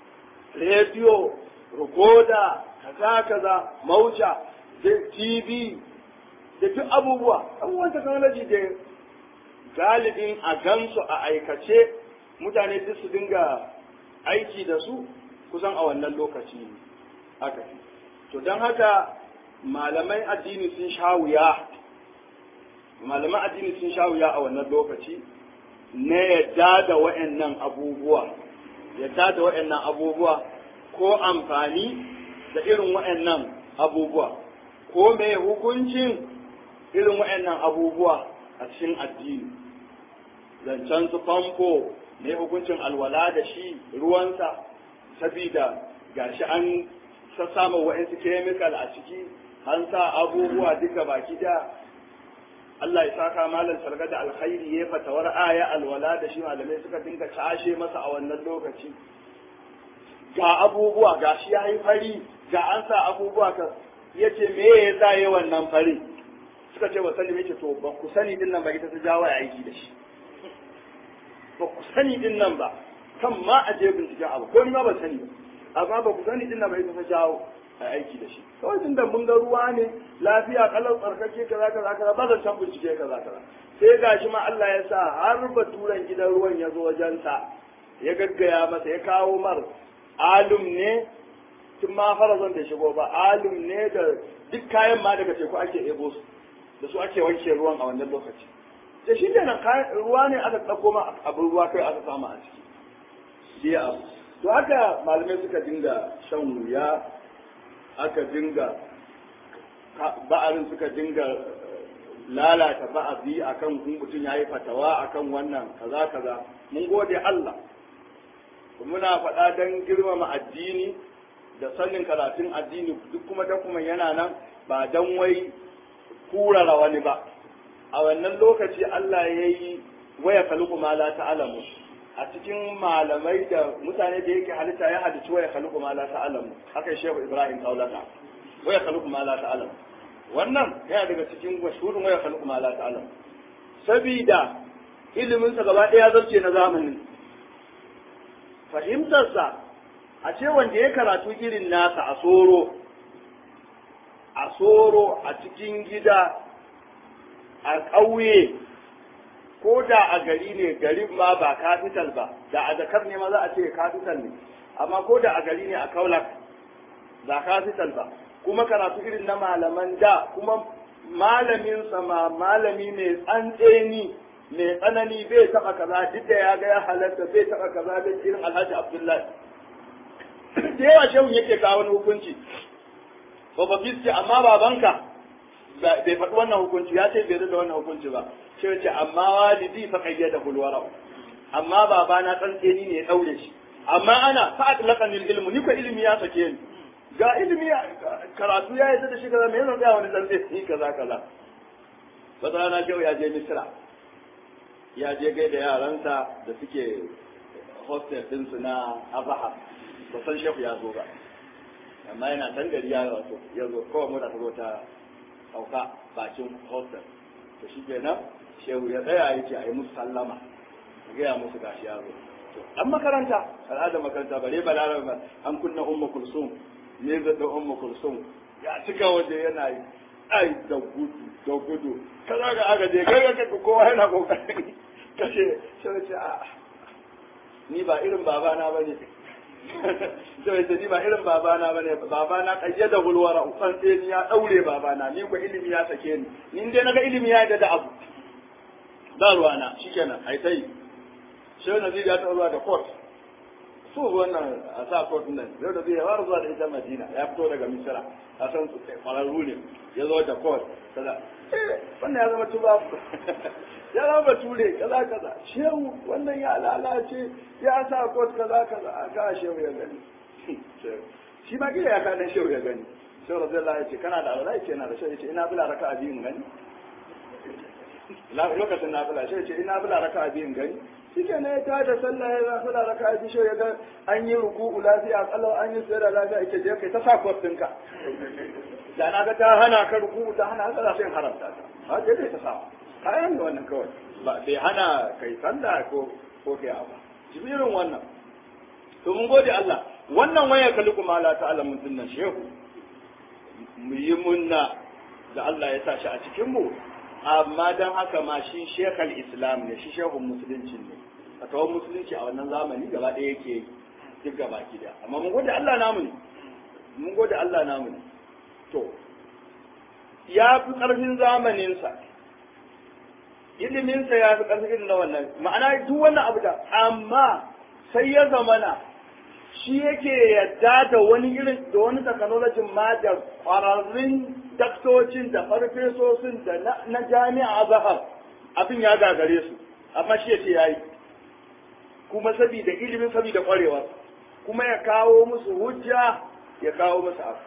rediyo rikoda kaza kaza mauja da tv da duk abubuwa abubuwan technology da galibin a gansu a aikace mutane duk su dinga aiki da su kusan a wannan lokaci haka to don haka malamai addini sun sha wuya malaman addini sun sha wuya a wannan lokaci na yadda da wa'annan abubuwa yadda da wa'annan abubuwa ko amfani da irin wa'annan abubuwa ko mai hukuncin irin wa'annan abubuwa a cikin addini zancen su famfo mai hukuncin alwala da shi ruwansa sabida gashi an sassama wa'ansu kemikal a ciki an sa abubuwa duka baki da Allah ya saka malam sarga da alkhairi ya fatawar aya alwala da shi malamai suka dinga cashe masa a wannan lokaci ga abubuwa ga shi ya yi fari ga an sa abubuwa ka ya ce me ya sa yi wannan fari suka ce ba sani ce to ba ku sani din nan ba ita ta jawo ya aiki da shi ba ku sani din nan ba kan ma a je binciken abu ko ni ma ba sani ba amma ba ku sani din nan ba ita ta jawo a aiki da shi kawai tun da mun ga ruwa ne lafiya kalau tsarkake kaza kaza kaza ba zan san bincike kaza kaza sai gashi ma Allah ya sa har baturan gidan ruwan ya zo wajensa ya gaggaya masa ya kawo mar alum ne tun ma farazon da shigo ba alum ne da duk kayan ma daga teku ake ebo su da su ake wanke ruwan a wannan lokaci da shi kenan ruwa ne aka ɗauko ma abin ruwa kai aka samu a ciki shi abu to haka malamai suka dinga shan wuya aka dinga ba'arin suka dinga lalata ba'azi akan kun mutum ya yi fatawa akan wannan kaza kaza mun gode Allah muna faɗa don girmama addini da sanin karatun addini duk kuma da kuma yana nan ba don wai kurara wani ba a wannan lokaci Allah ya yi waya kaluku ma la ta'alamu a cikin malamai da mutane da yake halitta ya halitta waya kaluku ma la ta'alamu haka shehu Ibrahim Kaulaka waya kaluku ma la ta'alamu wannan yana daga cikin mashhurin waya kaluku ma la ta'alamu sabida ilimin sa gaba ɗaya zarce na zamanin fahimtarsa a ce wanda ya karatu irin nasa a soro a soro a cikin gida a ƙauye ko da a gari ne garin ma ba capital ba da a zakar ne ma za a ce capital ne amma ko da a gari ne a kaulak ba capital ba kuma karatu irin na malaman da kuma malamin ma malami mai tsantseni mai tsanani bai taɓa kaza duk da ya ga ya halatta bai taɓa kaza bai irin alhaji abdullahi da yawa shehun yake kawo wani hukunci babbabi ce amma babanka bai faɗi wannan hukunci ya ce bai da wannan hukunci ba sai ce amma walidi fa kayyada hulwara amma baba na tsantseni ne ya daure shi amma ana fa atlaqani ilmu ni ko ilimi ya sake ni ga ilimi karatu ya yi da shi kaza me yana tsaya wani dan zai yi kaza kaza wata rana shehu ya je misira ya je gaida yaransa da suke hostel ɗinsu na abaha ba san shehu ya zo ba amma yana san gari ya wato ya zo kawai mota ta zo ta sauka bakin hostel to shi kenan shehu ya tsaya ya ce a yi musu sallama a gaya musu gashi ya zo an makaranta al'adar makaranta bare balarabe ba an kunna umma kulsum ne da umma kulsum ya cika waje yana yi ai da gudu da gudu kaza ga aka je kai ga kowa yana kokarin kashe sai ce a ni ba irin babana bane sai ce ni ba irin babana bane babana kayyada hulwara usan sai ni ya daure babana ni ko ilimi ya sake ni ni dai naga ilimi ya da abu ba ruwana shikenan ai sai sai nazir ya taɓa zuwa da court so wannan a sa court nan yau da zai ya fara zuwa da ita madina ya fito daga misira a san su kwararru ne ya zo da court kaza eh wannan ya zama tuba ya zama bature kaza kaza shehu wannan ya lalace ya sa court kaza kaza a ka shehu ya gani shi ma gida ya kaɗan shehu ya gani shehu radiyallahu ya ce kana da aure ya ce yana da shehu ya ce ina bila raka a biyun gani lokacin na bila shehu ya ce ina bila raka a biyun gani shi ke ne ta da sallah ya zafi da raka ji shi ya ga an yi ruku'u lafiya kalau an yi sayar da lafiya ake je kai ta sa kwastinka da na ga ta hana ka ruku'u ta hana haka sai haramta ta ha ke dai ta sa kayan ne wannan kawai ba bai hana kai sallah ko ko kai abu jibirin wannan to mun gode Allah wannan waya kalli kuma Allah ta'ala mun dinnan shehu mu yi munna da Allah ya sa shi a cikin mu amma don haka ma shi shekal islam ne shi shehun musulunci ne a tawon musulunci a wannan zamani gaba ɗaya yake duk gaba ki da amma mun gode Allah namu ne mun gode Allah namu ne to ya fi ƙarfin zamaninsa iliminsa ya fi ƙarfin na wannan ma'ana duk wannan abu da amma sai ya zamana shi yake yadda da wani irin da wani technology ma da ƙwararrun daktocin da farfesosin da na jami'a zahar abin ya gagare su amma shi yace yayi kuma saboda ilimin saboda ƙwarewa kuma ya kawo musu hujja ya kawo musu abu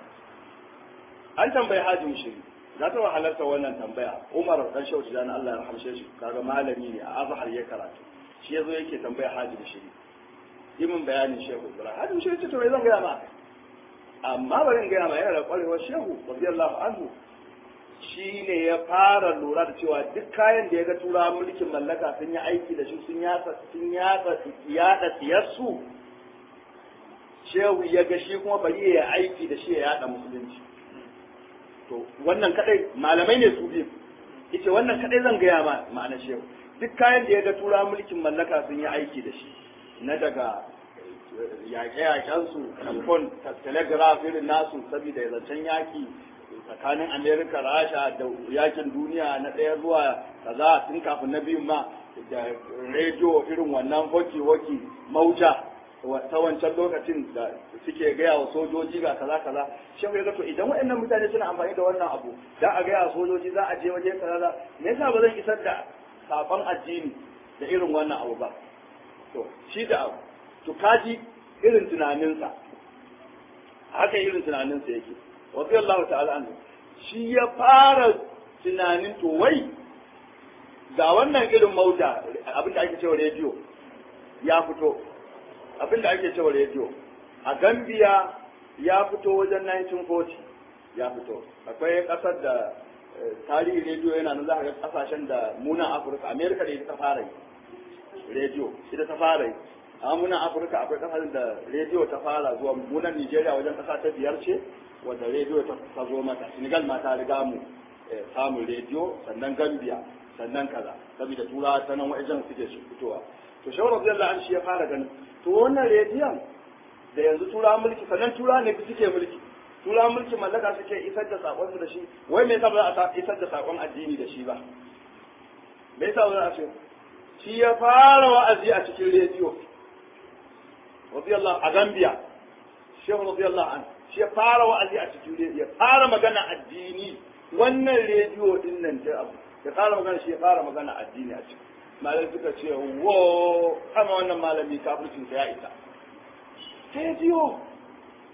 an tambayi hajji shiri na taɓa halarta wannan tambaya umar dan shauci da Allah ya rahamshe shi kaga malami ne a azhar ya karatu shi yazo yake tambaya hajji shiri yi min bayanin shehu ibrahim hajji shiri ce to me zan gaya ma amma bari in gaya ma yana da kwarewar shehu radiyallahu anhu shi ne ya fara lura da cewa duk kayan da ya ga turawa mulkin mallaka sun yi aiki da shi sun yatsa sun yatsa yada siyarsu shehu ya ga shi kuma bari ya aiki da shi ya yada musulunci to wannan kadai malamai ne su biyu yace wannan kadai zan gaya ma ma'anar shehu duk kayan da ya ga turawa mulkin mallaka sun yi aiki da shi na daga yaƙe-yaƙensu telefon telegraph irin nasu saboda ya zancen yaƙi tsakanin amerika rasha da yakin duniya na ɗaya zuwa kaza tun kafin na biyun ma da rediyo irin wannan hoki-hoki mauta ta wancan lokacin da suke gaya wa sojoji ga kaza kaza shehu ya to idan waɗannan mutane suna amfani da wannan abu za a gaya wa sojoji za a je waje kaza me yasa ba zan isar da sakon addini da irin wannan abu ba to shi da abu to kaji irin tunaninsa haka irin tunaninsa yake wasu Allah ta'ala an shi ya fara tunanin to wai ga wannan irin mauta abinda ake cewa rediyo ya fito abinda ake cewa rediyo a Gambia ya fito wajen 1940 ya fito akwai kasar da tarihi rediyo yana nan za ka ga kasashen da munan Afirka Amerika da ita ta fara yi rediyo ita ta fara yi amma munan afirka akwai kasashen da rediyo ta fara zuwa munan nigeria wajen kasa ta biyar ce wadda rediyo ta zo mata senegal ma ta riga mu samun rediyo sannan gambia sannan kaza saboda turawa ta nan wajen suke su fitowa to shawar rabbi an shi ya fara ganin to wannan rediyon da yanzu turawa mulki sannan turawa ne suke mulki turawa mulki mallaka suke isar da sakon su da shi wai me yasa ba za a isar da sakon addini da shi ba me yasa ba za a ce shi ya fara wa'azi a cikin rediyo radiyallahu a Gambia Shehu radiyallahu an shi ya fara wa'azi a cikin rediyo ya fara magana addini wannan rediyo din nan ta abu ya fara magana shi ya fara magana addini a ciki malai suka ce wo kama wannan malami kafircin sa ya isa rediyo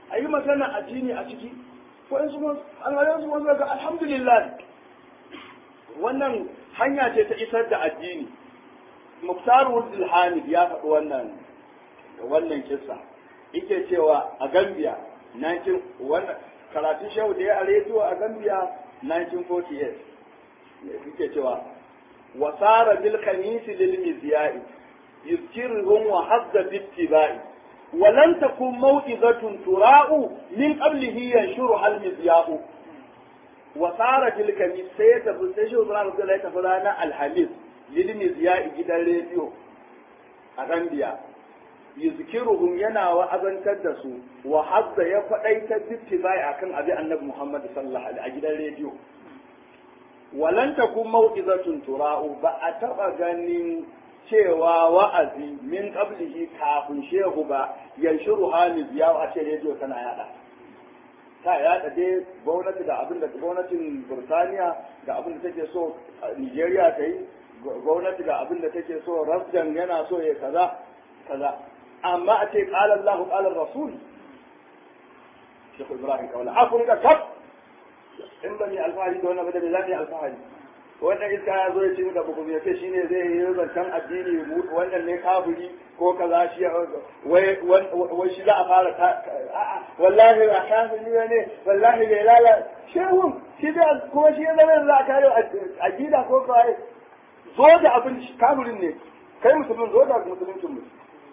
a yi magana addini a ciki ko in su almajiran su wasu ga alhamdulillah wannan hanya ce ta isar da addini muktarul ilhamid ya faɗi wannan wannan kissa yake cewa a gambia 19 wannan karatun shehu da ya a rediyo a gambia 1948 yake cewa wasara bil khamisi lil mizyai yuzkiruhum wa hadda bittibai ولن تكون موئظة تراء من قبله ينشرها المذياء وصار تلك من سيدة بسيشة وصلاة رضي الله تفلانا الحميد للمذياء جدا راديو أغنبيا يذكرهم ينا وأذن كدسوا وحظ يفعيت باتباع أكن أبي النبي محمد صلى الله عليه وسلم جدا راديو ولن تكون موئظة تراء بأتبع غنين cewa wa'azi min qablihi kafin shehu ba yanshuru hali biya a ce rediyo tana yada ta yada dai gwamnati da abin da gwamnatin Burtaniya da abin da take so Nigeria ta yi gwamnati da abin da take so Rasjan yana so ya kaza kaza amma a ce qala Allahu qala Rasul Sheikh Ibrahim Kaula akun ga kaf in ban yi alfahari da wannan ba da zan yi alfahari wannan iska ya zo ya ce da bugu ya ce shine zai yi zancen addini wannan ne kafiri ko kaza shi wai wai shi za a fara a'a wallahi ba kafiri ne wallahi bai lala shehun shi da kuma shi ya zama za a kare aqida ko kawai zo da abin kafirin ne kai musulmin zo da musuluncin mu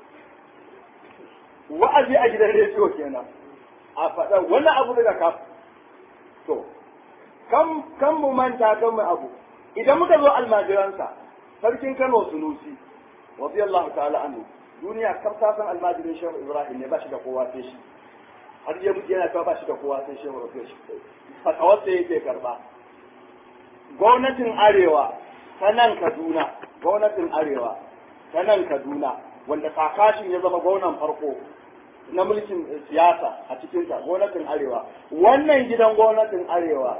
wa'azi a gidan rediyo kenan a faɗa wani abu daga kaf to kan kan mu manta kan mu abu idan muka zo almajiransa sarkin Kano Sunusi radiyallahu ta'ala anhu duniya kar ta san almajirin Shehu Ibrahim ne ba shi da kowa sai shi har ya mutu yana cewa ba shi da kowa sai Shehu Ibrahim fatawar sai yake karba gwamnatin arewa ta nan Kaduna gwamnatin arewa ta nan Kaduna wanda kakashin ya zama gwamnan farko na mulkin siyasa a cikinta gwamnatin arewa wannan gidan gwamnatin arewa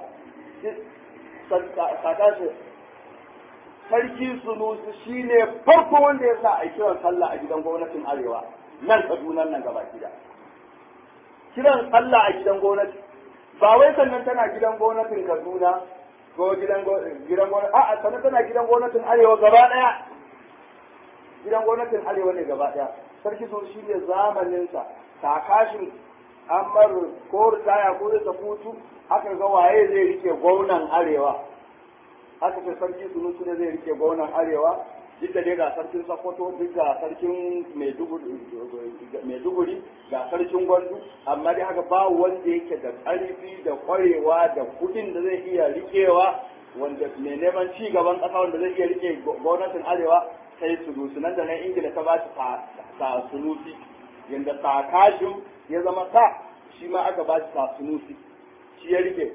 kakashin sarki sunusu shi ne farko wanda ya sa a kiran sallah a gidan gwamnatin arewa nan kaduna nan gaba gida kiran sallah a gidan gwamnati ba wai sannan tana gidan gwamnatin kaduna ko gidan gidan gwamnati a'a sannan tana gidan gwamnatin arewa gaba daya gidan gwamnatin arewa ne gaba daya sarki sunusu shi ne zamaninsa kakashin amar ko ritaya ko da hutu aka ga waye zai rike gwamnan arewa aka ce sarki sunusu ne zai rike gwamnan arewa duk da dai ga sarkin sokoto duk ga sarkin maiduguri ga sarkin gwandu amma dai haka ba wanda yake da ƙarfi da ƙwarewa da kuɗin da zai iya rikewa wanda mai neman ci gaban ƙasa wanda zai iya rike gwamnatin arewa sai sunusu nan da nan ingila ta ba shi sa sunusi yadda sakashin ya zama sa shi ma aka ba shi sa sunusi shi ya rike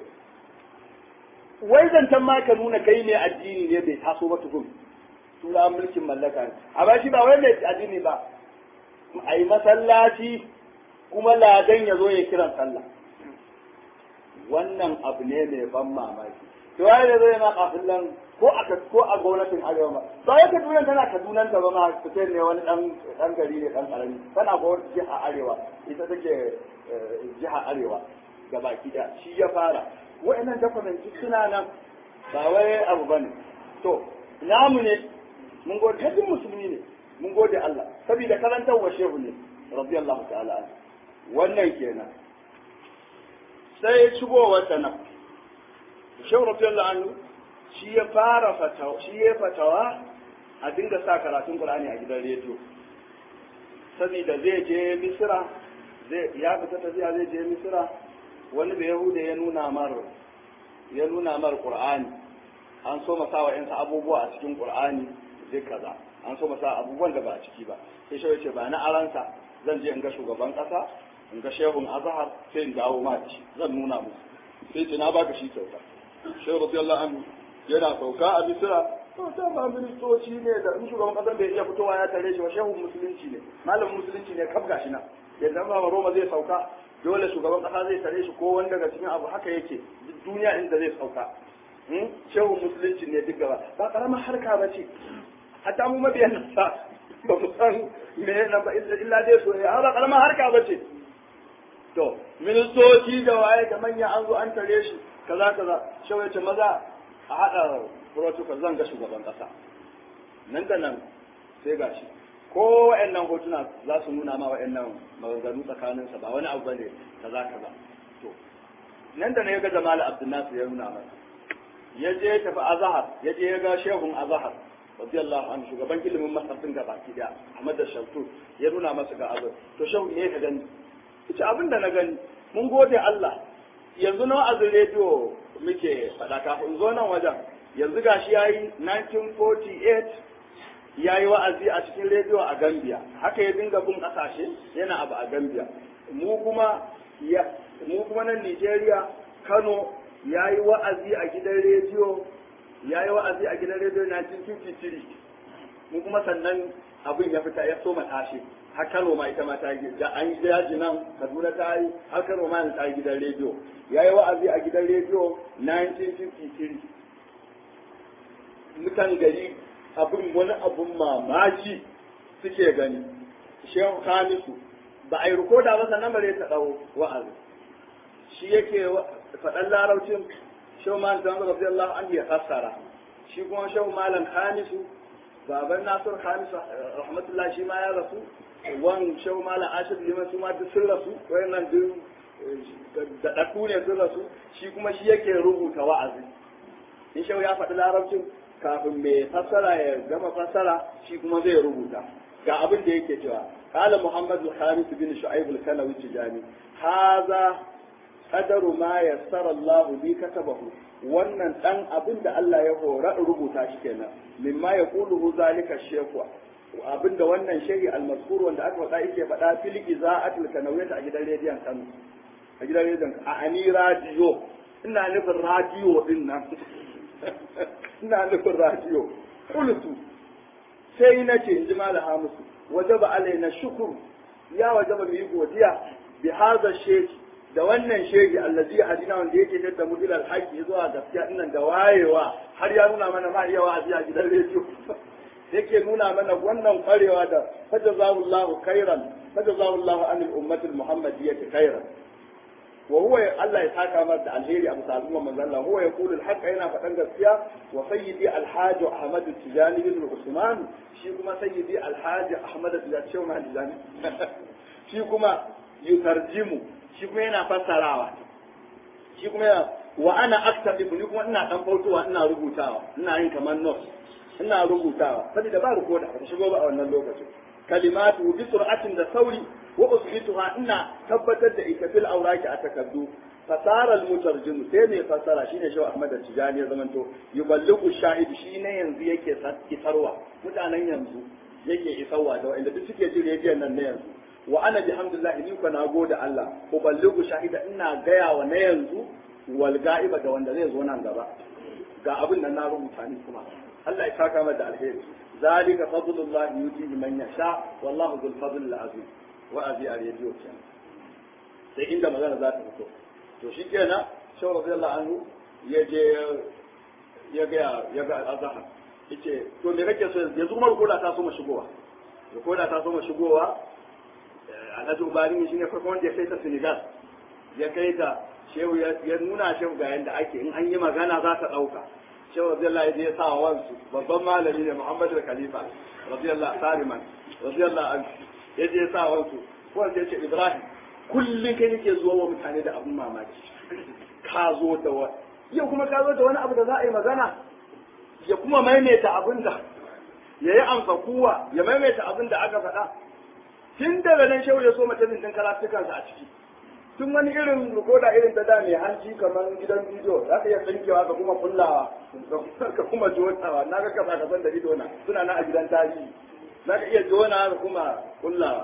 wai zancen ma ka nuna kai ne addini ne bai taso ba tukun tura mulkin mallaka ne amma shi ba wai mai addini ba a yi masallaci kuma ladan ya zo ya kiran sallah wannan abu ne mai ban mamaki to wai da zai ma kafin nan ko a ko a gwamnatin arewa ba ba ya kaduna tana kadunan ta ba ma fitar ne wani dan dan gari ne dan karami tana gwamnatin jiha arewa ita take jiha arewa gabaki da shi ya fara wa'annan document suna nan ba wai abu bane to namu ne mun gode hajjin musulmi ne mun gode Allah saboda karantar wa shehu ne radiyallahu ta'ala anhu wannan kenan sai shigowar ta nan shehu radiyallahu anhu shi ya fara fatawa shi ya fatawa a dinga sa karatun Qur'ani a gidan rediyo saboda zai je Misira zai ya fita tafiya zai je Misira wani da Yahuda ya nuna mar ya nuna mar Qur'ani an so masa wa yansa abubuwa a cikin Qur'ani duk kaza an so masa abubuwan da ba a ciki ba sai shi ce ba na aransa zan je in ga shugaban kasa in ga shehun azhar sai in dawo ma shi zan nuna musu sai ce na baka shi kyauta shehu radiyallahu anhu yana sauka a Misira to ta ba ministoci ne da in shugaban kasan bai iya fitowa ya tare shi ba shehun musulunci ne malamin musulunci ne kaf gashi nan yadda ba Roma zai sauka dole shugaban kasa zai tare shi ko wani daga cikin abu haka yake duk duniya inda zai sauka shehun musulunci ne duk gaba ba karamar harka ba ce hatta mu mabiyan nasa ba mu san me na ba illa dai so ne ba karamar harka ba ce to ministoci da waye da manya an zo an tare shi kaza kaza shawai ce maza a haɗa protocol zan ga shugaban ƙasa nan da nan sai gashi ko wa'annan hotuna za su nuna ma wa'annan maganganu tsakaninsa ba wani abu bane kaza kaza to nan da nan ya ga Jamal Abdul Nasir ya nuna masa ya je ya tafi Azhar ya je ya ga Shehun Azhar radiyallahu anhu shugaban ilimin Masar din gaba ki da Ahmad da Shaltu ya nuna masa ga Azhar to shehu ne ka gani ita abin da na gani mun gode Allah yanzu na wa'azin rediyo muke faɗa kafin zo nan wajen yanzu gashi yayi 1948 ya yi wa'azi a cikin rediyo a Gambia haka ya dinga bin ƙasashe yana abu a Gambia mu kuma ya mu kuma nan Nigeria Kano ya yi wa'azi a gidan rediyo ya yi wa'azi a gidan rediyo 1953 mu kuma sannan abin ya fita ya soma tashi har Kano ma ita ma ta yi da an yi yaji nan Kaduna ta yi har Kano ma ta yi gidan rediyo ya yi wa'azi a gidan rediyo 1953 mutan gari abin wani abun mamaki suke gani shehu Hamisu ba a yi rikoda ba sannan bare ta ɗau wa'azi shi yake faɗan larabcin shehu malam dan rabbi Allah an ya fassara shi kuma shehu malam Hamisu baban Nasir Hamisu rahmatullah shi ma ya rasu wan shehu malam Ashir liman su ma duk sun rasu wayannan duk da ɗaku ne sun rasu shi kuma shi yake rubuta wa'azi in shehu ya faɗi larabcin kafin mai fassara ya gama fassara shi kuma zai rubuta ga abin da yake cewa قال محمد الخامس بن شعيب الكلوي التجاني هذا قدر ما يسر الله لي كتبه wannan dan abin da Allah ya hora rubuta shi kenan mimma ya kuluhu zalika shehu abin da wannan shehi almaskur wanda aka faɗa yake faɗa fil iza'atul kanawiyya a gidan rediyon Kano a gidan rediyon a ani radio ina nufin radio din nan ina nufin radio qultu sai na ce in ji malam Hamisu wajaba alaina shukuru ya wajaba mu yi godiya bi hadha sheki da wannan sheki allazi hadina wanda yake da mu ila alhaqi zuwa gaskiya dinnan da wayewa har ya nuna mana ma iya wa'azi a gidan rediyo yake nuna mana wannan kwarewa da fajazahullahu khairan fajazahullahu anil ummati almuhammadiyyati khairan wa huwa Allah ya saka masa da alheri a bisa al'umma manzon Allah huwa yaqulu al-haqqa yana faɗan gaskiya wa sayyidi al-hajj Ahmad Tijani bin Usman shi kuma sayyidi al-hajj Ahmad Tijani shi kuma yutarjimu shi kuma yana fassarawa shi kuma yana wa ana aktabu ni kuma ina dan bautowa ina rubutawa ina yin kamar notes ina rubutawa saboda ba rikoda ba shigo ba a wannan lokacin kalimatu bi sur'atin da sauri wa usbituha ina tabbatar da ita fil awraki a takaddu fasara al mutarjim sai mai fasara shine shaw Ahmad Tijani ya zamanto yuballighu shahid shine yanzu yake isarwa mutanen yanzu yake isarwa da wanda duk suke jin rediyon nan na yanzu wa ana bihamdillah ni ko na gode Allah uballighu shahida ina gaya wa na yanzu wal ga'iba da wanda zai zo nan gaba ga abin nan na rubuta ni kuma Allah ya saka mata alheri zalika fadlullahi yutihi man yasha wallahu dhul fadl azim wa'azi a rediyo kenan sai inda magana za ta fito to shi kenan shawar radiyallahu anhu ya je ya ga ya ga azhar yace to me kake so yanzu kuma rukoda ta so mu shigowa rukoda ta so mu shigowa alhaji ubari shi ne farkon wanda ya kai ta senegal ya kai ta shehu ya nuna shehu ga yanda ake in an yi magana za ta ɗauka shehu radiyallahu ya je ya sa wansu babban malami ne muhammadu khalifa radiyallahu sariman radiyallahu anhu ya je sa wansu wanda ya ce ibrahim kullum kai nake zuwa wa mutane da abin mamaki ka zo da wani yau kuma ka zo da wani abu da za a yi magana ya kuma maimaita abin da ya yi amsa kuwa ya maimaita abin da aka faɗa tun daga nan shehu ya so mutumin din karatukansa a ciki tun wani irin rikoda irin ta da mai hanci kamar gidan bidiyo za ka iya tsinkewa ka kuma kullawa ka kuma jonawa na ga kasa kasan da ido na suna na a gidan tarihi za ka iya jona ka kuma kullawa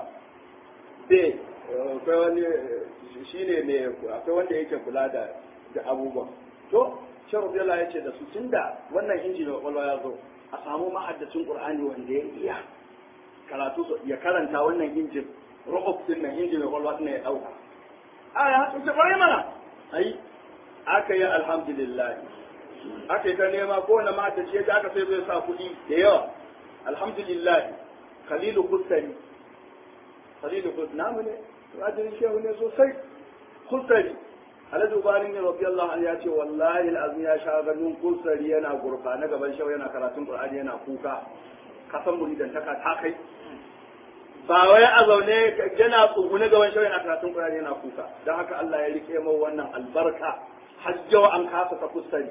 sai akwai wani shi ne mai akwai wanda yake kula da da abubuwan to shan rubiyala ya ce da su tun da wannan inji mai kwakwalwa ya zo a samu ma'addacin qur'ani wanda ya iya karatu ya karanta wannan injin ro'of din nan inji mai kwakwalwa din ya dauka a ya hatsu ce kwarai mana ai aka yi alhamdulillah aka yi ta nema ko na ma'addaci ya aka sai zai sa kuɗi da yawa alhamdulillah khalilu kusari khalilu kus namu ne rajin shehu ne sosai kusari alhaji ubarin ne rabbi Allah ya ce wallahi al'azim ya sha ganin kusari yana gurfa na gaban shau yana karatun qur'ani yana kuka kasan muridan ta ta kai ba wai a zaune yana tsugune gaban shau yana karatun qur'ani yana kuka dan haka Allah ya rike mu wannan albarka hajjau an kasa ta kusari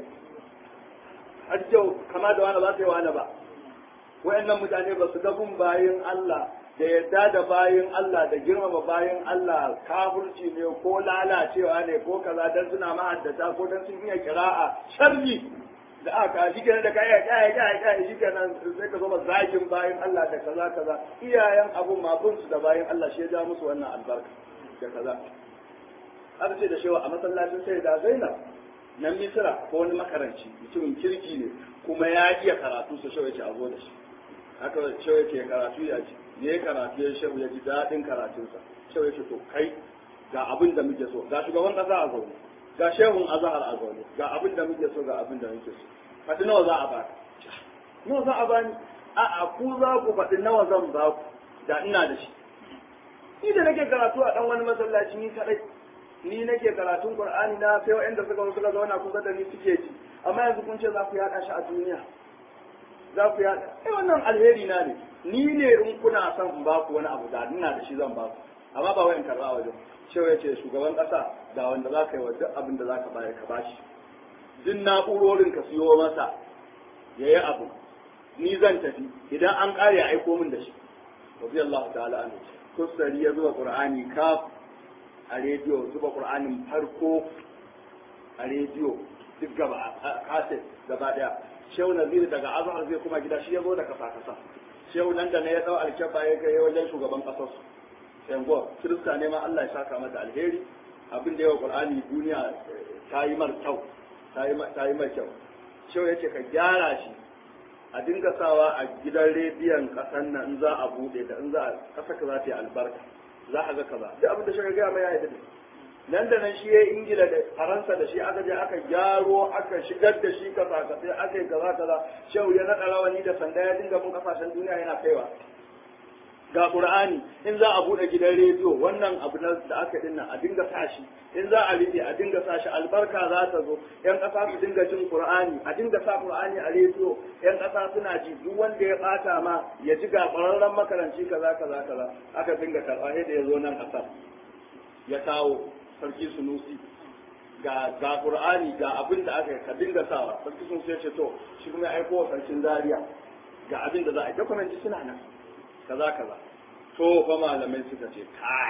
hajjau kama da wani ba sai wani ba wayannan mutane ba su ga gun bayin Allah da yadda da bayin Allah da girmama bayin Allah kafirci ne ko lalacewa ne ko kaza dan suna ma'addata ko dan sun iya kira'a sharri da aka shi kenan da kai kai kai kai shi kenan sai ka zo ba zagin bayin Allah da kaza kaza iyayen abun mabun su da bayin Allah shi ya ja musu wannan albarka da kaza aka ce da shewa a masallacin sai da Zainab nan Misra ko wani makaranci mutumin kirki ne kuma ya iya karatu su shewa ce a zo da shi haka shewa ce karatu ya ce ne karatu ya shehu ya ji daɗin karatunsa shehu ya ce to kai ga abin da muke so ga shugaban ƙasa a zaune ga shehun azahar a zaune ga abin da muke so ga abin da muke so faɗi nawa za a ba nawa za a bani a a ku za ku faɗi nawa zan ba ku da ina da shi ni da nake karatu a ɗan wani masallaci ni kaɗai ni nake karatun qur'ani na sai wa'anda suka zo suka zauna kusa da ni suke ji amma yanzu kun ce za ku yaɗa shi a duniya za ku yaɗa eh wannan alheri na ne ni ne in kuna son in ba ku wani abu da ina da shi zan ba ku amma ba wayan karɓa wajen cewa ya ce shugaban ƙasa ga wanda za ka yi wa duk abin da za ka bayar ka bashi duk na'urorin ka siyo masa ya yi abu ni zan tafi idan an ƙare aiko min da shi rabbi Allah ta'ala an kusari ya zuba qur'ani kaf a rediyo zuba qur'anin farko a rediyo duk gaba a kaset gaba daya shehu nazir daga azhar zai kuma gida shi ya zo da kasa kasa shehu nan da ne ya dau alkyabba ya kai wajen shugaban kasar su yango kirista ne ma Allah ya saka mata alheri abin da yawa qur'ani duniya ta yi mar kyau ta yi ta yi mar kyau shehu yace ka gyara shi a dinga sawa a gidan rediyon kasan nan in za a bude da in za a kasa ka za ta yi albarka za a ga kaza duk abin da shi ga mai ya yi nan da nan shi ya ingila da faransa da shi aka je aka gyaro aka shigar da shi kasa kasai aka yi kaza kaza shehu ya naɗa rawani da sanda ya dinga mun kasashen duniya yana kaiwa ga qur'ani in za a bude gidan rediyo wannan abu da aka dinnan a dinga sa shi in za a rike a dinga sa shi albarka za ta zo yan kasa su dinga jin qur'ani a dinga sa qur'ani a rediyo yan kasa suna ji duk wanda ya bata ma ya ji ga ƙwararren makaranci kaza kaza kaza aka dinga karɓa da ya zo nan kasar ya kawo sarki sunusi ga ga qur'ani ga abin da aka ka dinga sawa sarki sunusi ya ce to shi kuma ya aiko wa sarkin zaria ga abin da za a yi dokumenti suna nan kaza kaza to fa malamai suka ce kai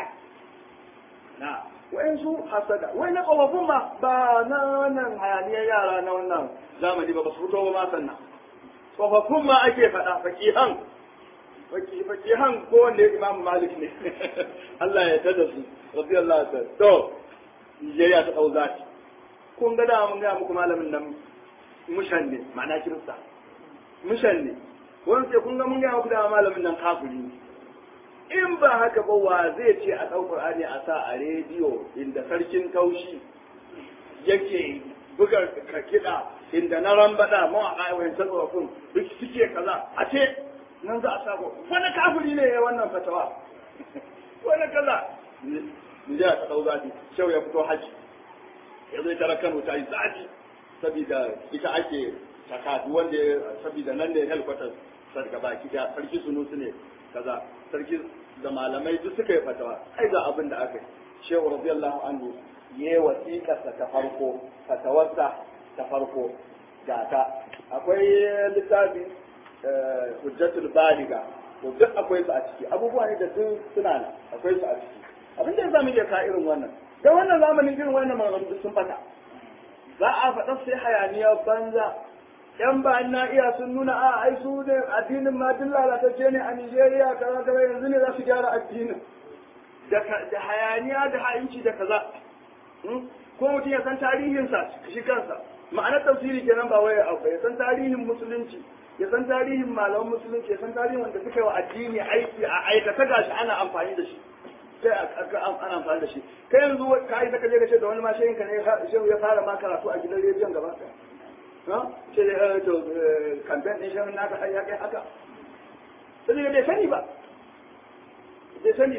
na su hasada wai na kawafin ma ba na wannan hayaniyar yara na wannan zamani ba ba su fito ba ma sannan tsofaffin ma ake faɗa fakihan fakihan ko wanda ya imamu malik ne Allah ya tada su radiyallahu ta'ala to Nigeria ta ɗau zafi kun ga da mun ga muku malamin nan mushan ne ma'ana kirista mushan ne wani sai kun ga mun ga muku da malamin nan kafiri ne in ba haka ba wa zai ce a ɗau Qur'ani a sa a rediyo inda sarkin taushi yake buga ka kiɗa inda na rambada mu a ƙayawayin tsofaffin duk suke kaza a ce nan za a sako wani kafiri ne ya wannan fatawa wani kaza Nijiya ta ɗau zafi, shau ya fito haji, ya zai tara Kano ta yi zafi, saboda ita ake taka wanda saboda nan ne helkwatar sarka baki da sarki sunusu ne kaza, sarki da malamai duk suka yi fatawa, ai ga abin da aka yi. Shehu radiyallahu anhu ya yi wasiƙarsa ta farko, fatawarsa ta farko ga ta. Akwai littafi hujjatul baliga, to duk akwai su a ciki, abubuwa ne da duk suna nan, akwai su a ciki. abin da za mu iya ka irin wannan da wannan zamanin irin wannan maganganu sun fata za a faɗa sai hayaniya banza yan ba na iya sun nuna a ai su ne addinin ma duk lalatacce ne a Nigeria kaza kaza yanzu ne za su gyara addinin da hayaniya da ha'inci da kaza ko mutum ya san tarihinsa shi kansa ma'anar tafsiri kenan ba wai abu ya san tarihin musulunci ya san tarihin malaman musulunci ya san tarihin wanda suka yi wa addini aiki a aikata gashi ana amfani da shi sai ana amfani da shi kai yanzu ka yi saka je ka ce da wani ma shehin ka ne shehu ya fara ma karatu a gidan rediyon gaba ɗaya ce da to kamfen ɗin shehun naka har ya kai haka sai bai sani ba bai sani ba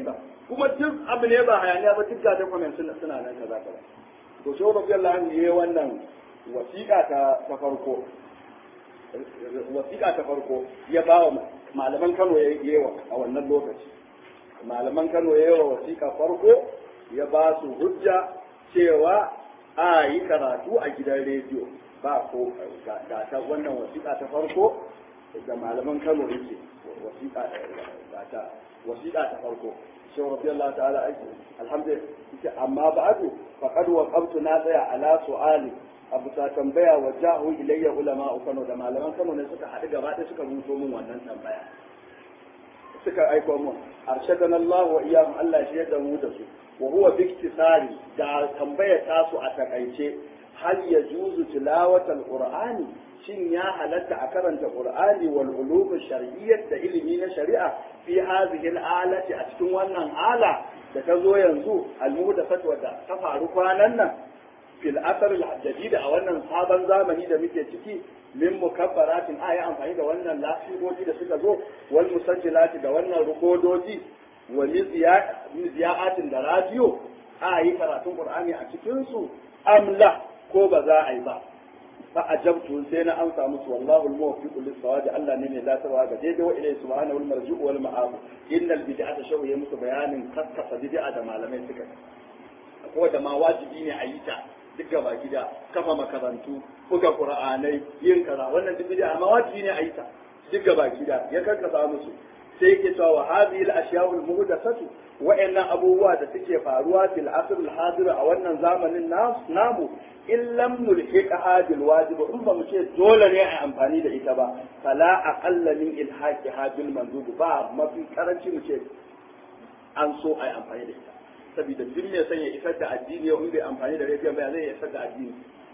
kuma duk abu ne ba hayaniya ba duk ga document suna suna nan kaza kaza to shehu radiyallahu anhu yayi wannan wasiƙa ta ta farko wasiƙa ta farko ya ba wa malaman Kano ya yi a wannan lokaci malaman Kano ya yi wa wasiƙa farko ya ba su hujja cewa a yi karatu a gidan rediyo ba ko ga ta wannan wasiƙa ta farko da malaman Kano yake wasiƙa ta wasiƙa ta farko shi rabbi Allah ta'ala aiki alhamdulillah amma ba'du faqad waqamtu na tsaya ala su'ali abu ta tambaya wa jahu ilayya ulama Kano da malaman Kano ne suka haɗu gaba ɗaya suka rubuto min wannan tambaya suka aiko mun arshadana Allah wa iyyahum Allah shi yadda mu da su wa huwa bi iktisari da tambaya ta su a takaice hal yajuzu tilawatal qur'ani shin ya halatta a karanta qur'ani wal ulum shar'iyyah da ilimi na shari'a fi hadhihi alati a cikin wannan ala da ta zo yanzu al-muhdathat wadda ta faru kwanan nan fil asar al-jadid a wannan sabon zamani da muke ciki min mukabbaratin a yi amfani da wannan lafiyoyi da suka zo wal musajjilati da wannan rukodoji wa miziya'atin da radiyo a yi karatun qur'ani a cikin su amla ko ba za a yi ba fa ajabtu sai na amsa musu wallahu al-muwaffiq lis-sawab Allah ne mai datarwa ga daidai wa ilayhi subhanahu wal-marji'u wal ma'ab innal bid'ata shawu ya musu bayanin kaskasa bid'a da malamai suka ko da ma wajibi ne a yi ta duk gaba gida kafa makarantu buga qur'anai yin kaza wannan duk bid'a amma wajibi ne a yi ta duk gaba gida ya karkasa musu sai yake cewa wa hadhihi al-ashya'u al-muhdathatu wa'annan abubuwa da suke faruwa fil asr al-hadir a wannan zamanin namu in lam nulhiqaha bil wajib in ba mu ce dole ne a amfani da ita ba fala aqalla min ilhaqiha bil mandub ba mafi karanci mu ce an so a yi amfani da ita saboda duk mai son ya isar da addini yau in bai amfani da rediyon ba zai isar da addini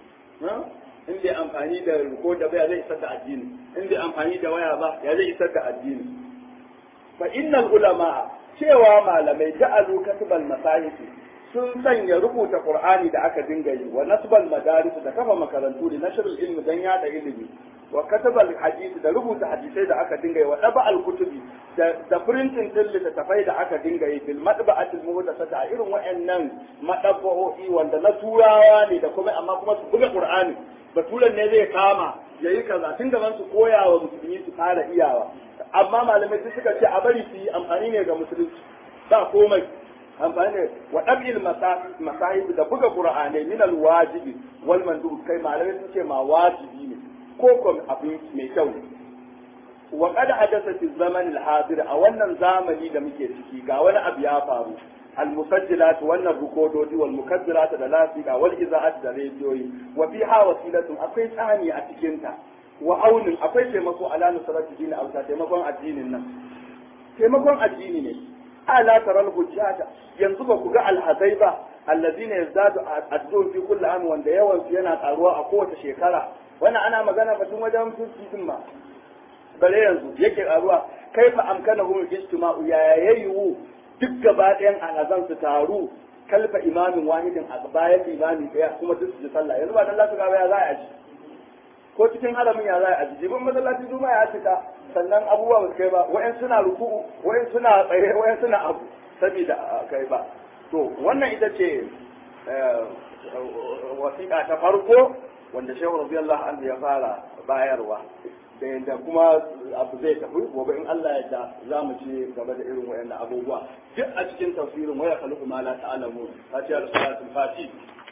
in bai amfani da rikoda ba zai isar da addini in bai amfani da waya ba ya zai isar da addini fa innal ulama cewa malamai ja'alu katibal masahif sun sanya rubuta qur'ani da aka dinga yi wa nasbal madaris da kafa makarantu da nashrul ilmi dan yada ilimi wa katabal hadisi da rubuta hadisai da aka dinga yi wa daba al kutubi da da printing din littattafai da aka dinga yi bil madba'atil muhdathata a irin wayannan madabba'o'i wanda na turawa ne da kuma amma kuma su buga qur'ani baturan ne zai kama yayi kaza tun gaban su koya wa musulmi su fara iyawa amma malamai su suka ce a bari su yi amfani ne ga musulunci ba komai amfani ne wa ɗabil masahib da buga qur'anai min alwajibi wal mandub kai malamai sun ce ma wajibi ne ko kuma abin mai kyau ne wa qad hadatha fi zaman al a wannan zamani da muke ciki ga wani abu ya faru المسجلات وان الركودات والمكبرات da lafiya wal iza'at da rediyoyi wa fiha wasilatun akwai tsani a cikin ta wa aunin akwai taimako ala nusrati dini auta taimakon addinin nan taimakon addini ne ala taral hujjata yanzu ba ku ga alhazai ba allazina yazdadu addun fi kulli am wanda yawan su yana karuwa a kowace shekara wannan ana magana batun wajen fitin ma bare yanzu yake karuwa kaifa amkanahum ijtima'u ya yayu duk gaba ɗayan alhazan su taru kalfa imamin wahidin a bayan imami ɗaya kuma duk su ji sallah yanzu ba dan lasu gaba ya za a ji ko cikin haramin ya za a ji jibin masallaci duma ya cika sannan abubuwa ba su kai ba wayan suna ruku'u wayan suna tsaye wayan suna abu saboda kai ba to wannan ita ce wasiƙa ta farko wanda shehu radiyallahu anhu ya fara bayarwa da yadda kuma abu zai tafi gobe in Allah ya da za mu ci gaba da irin wayannan abubuwa duk a cikin tafsirin waya khaluqu ma la ta'lamun fatiha da salatul fatih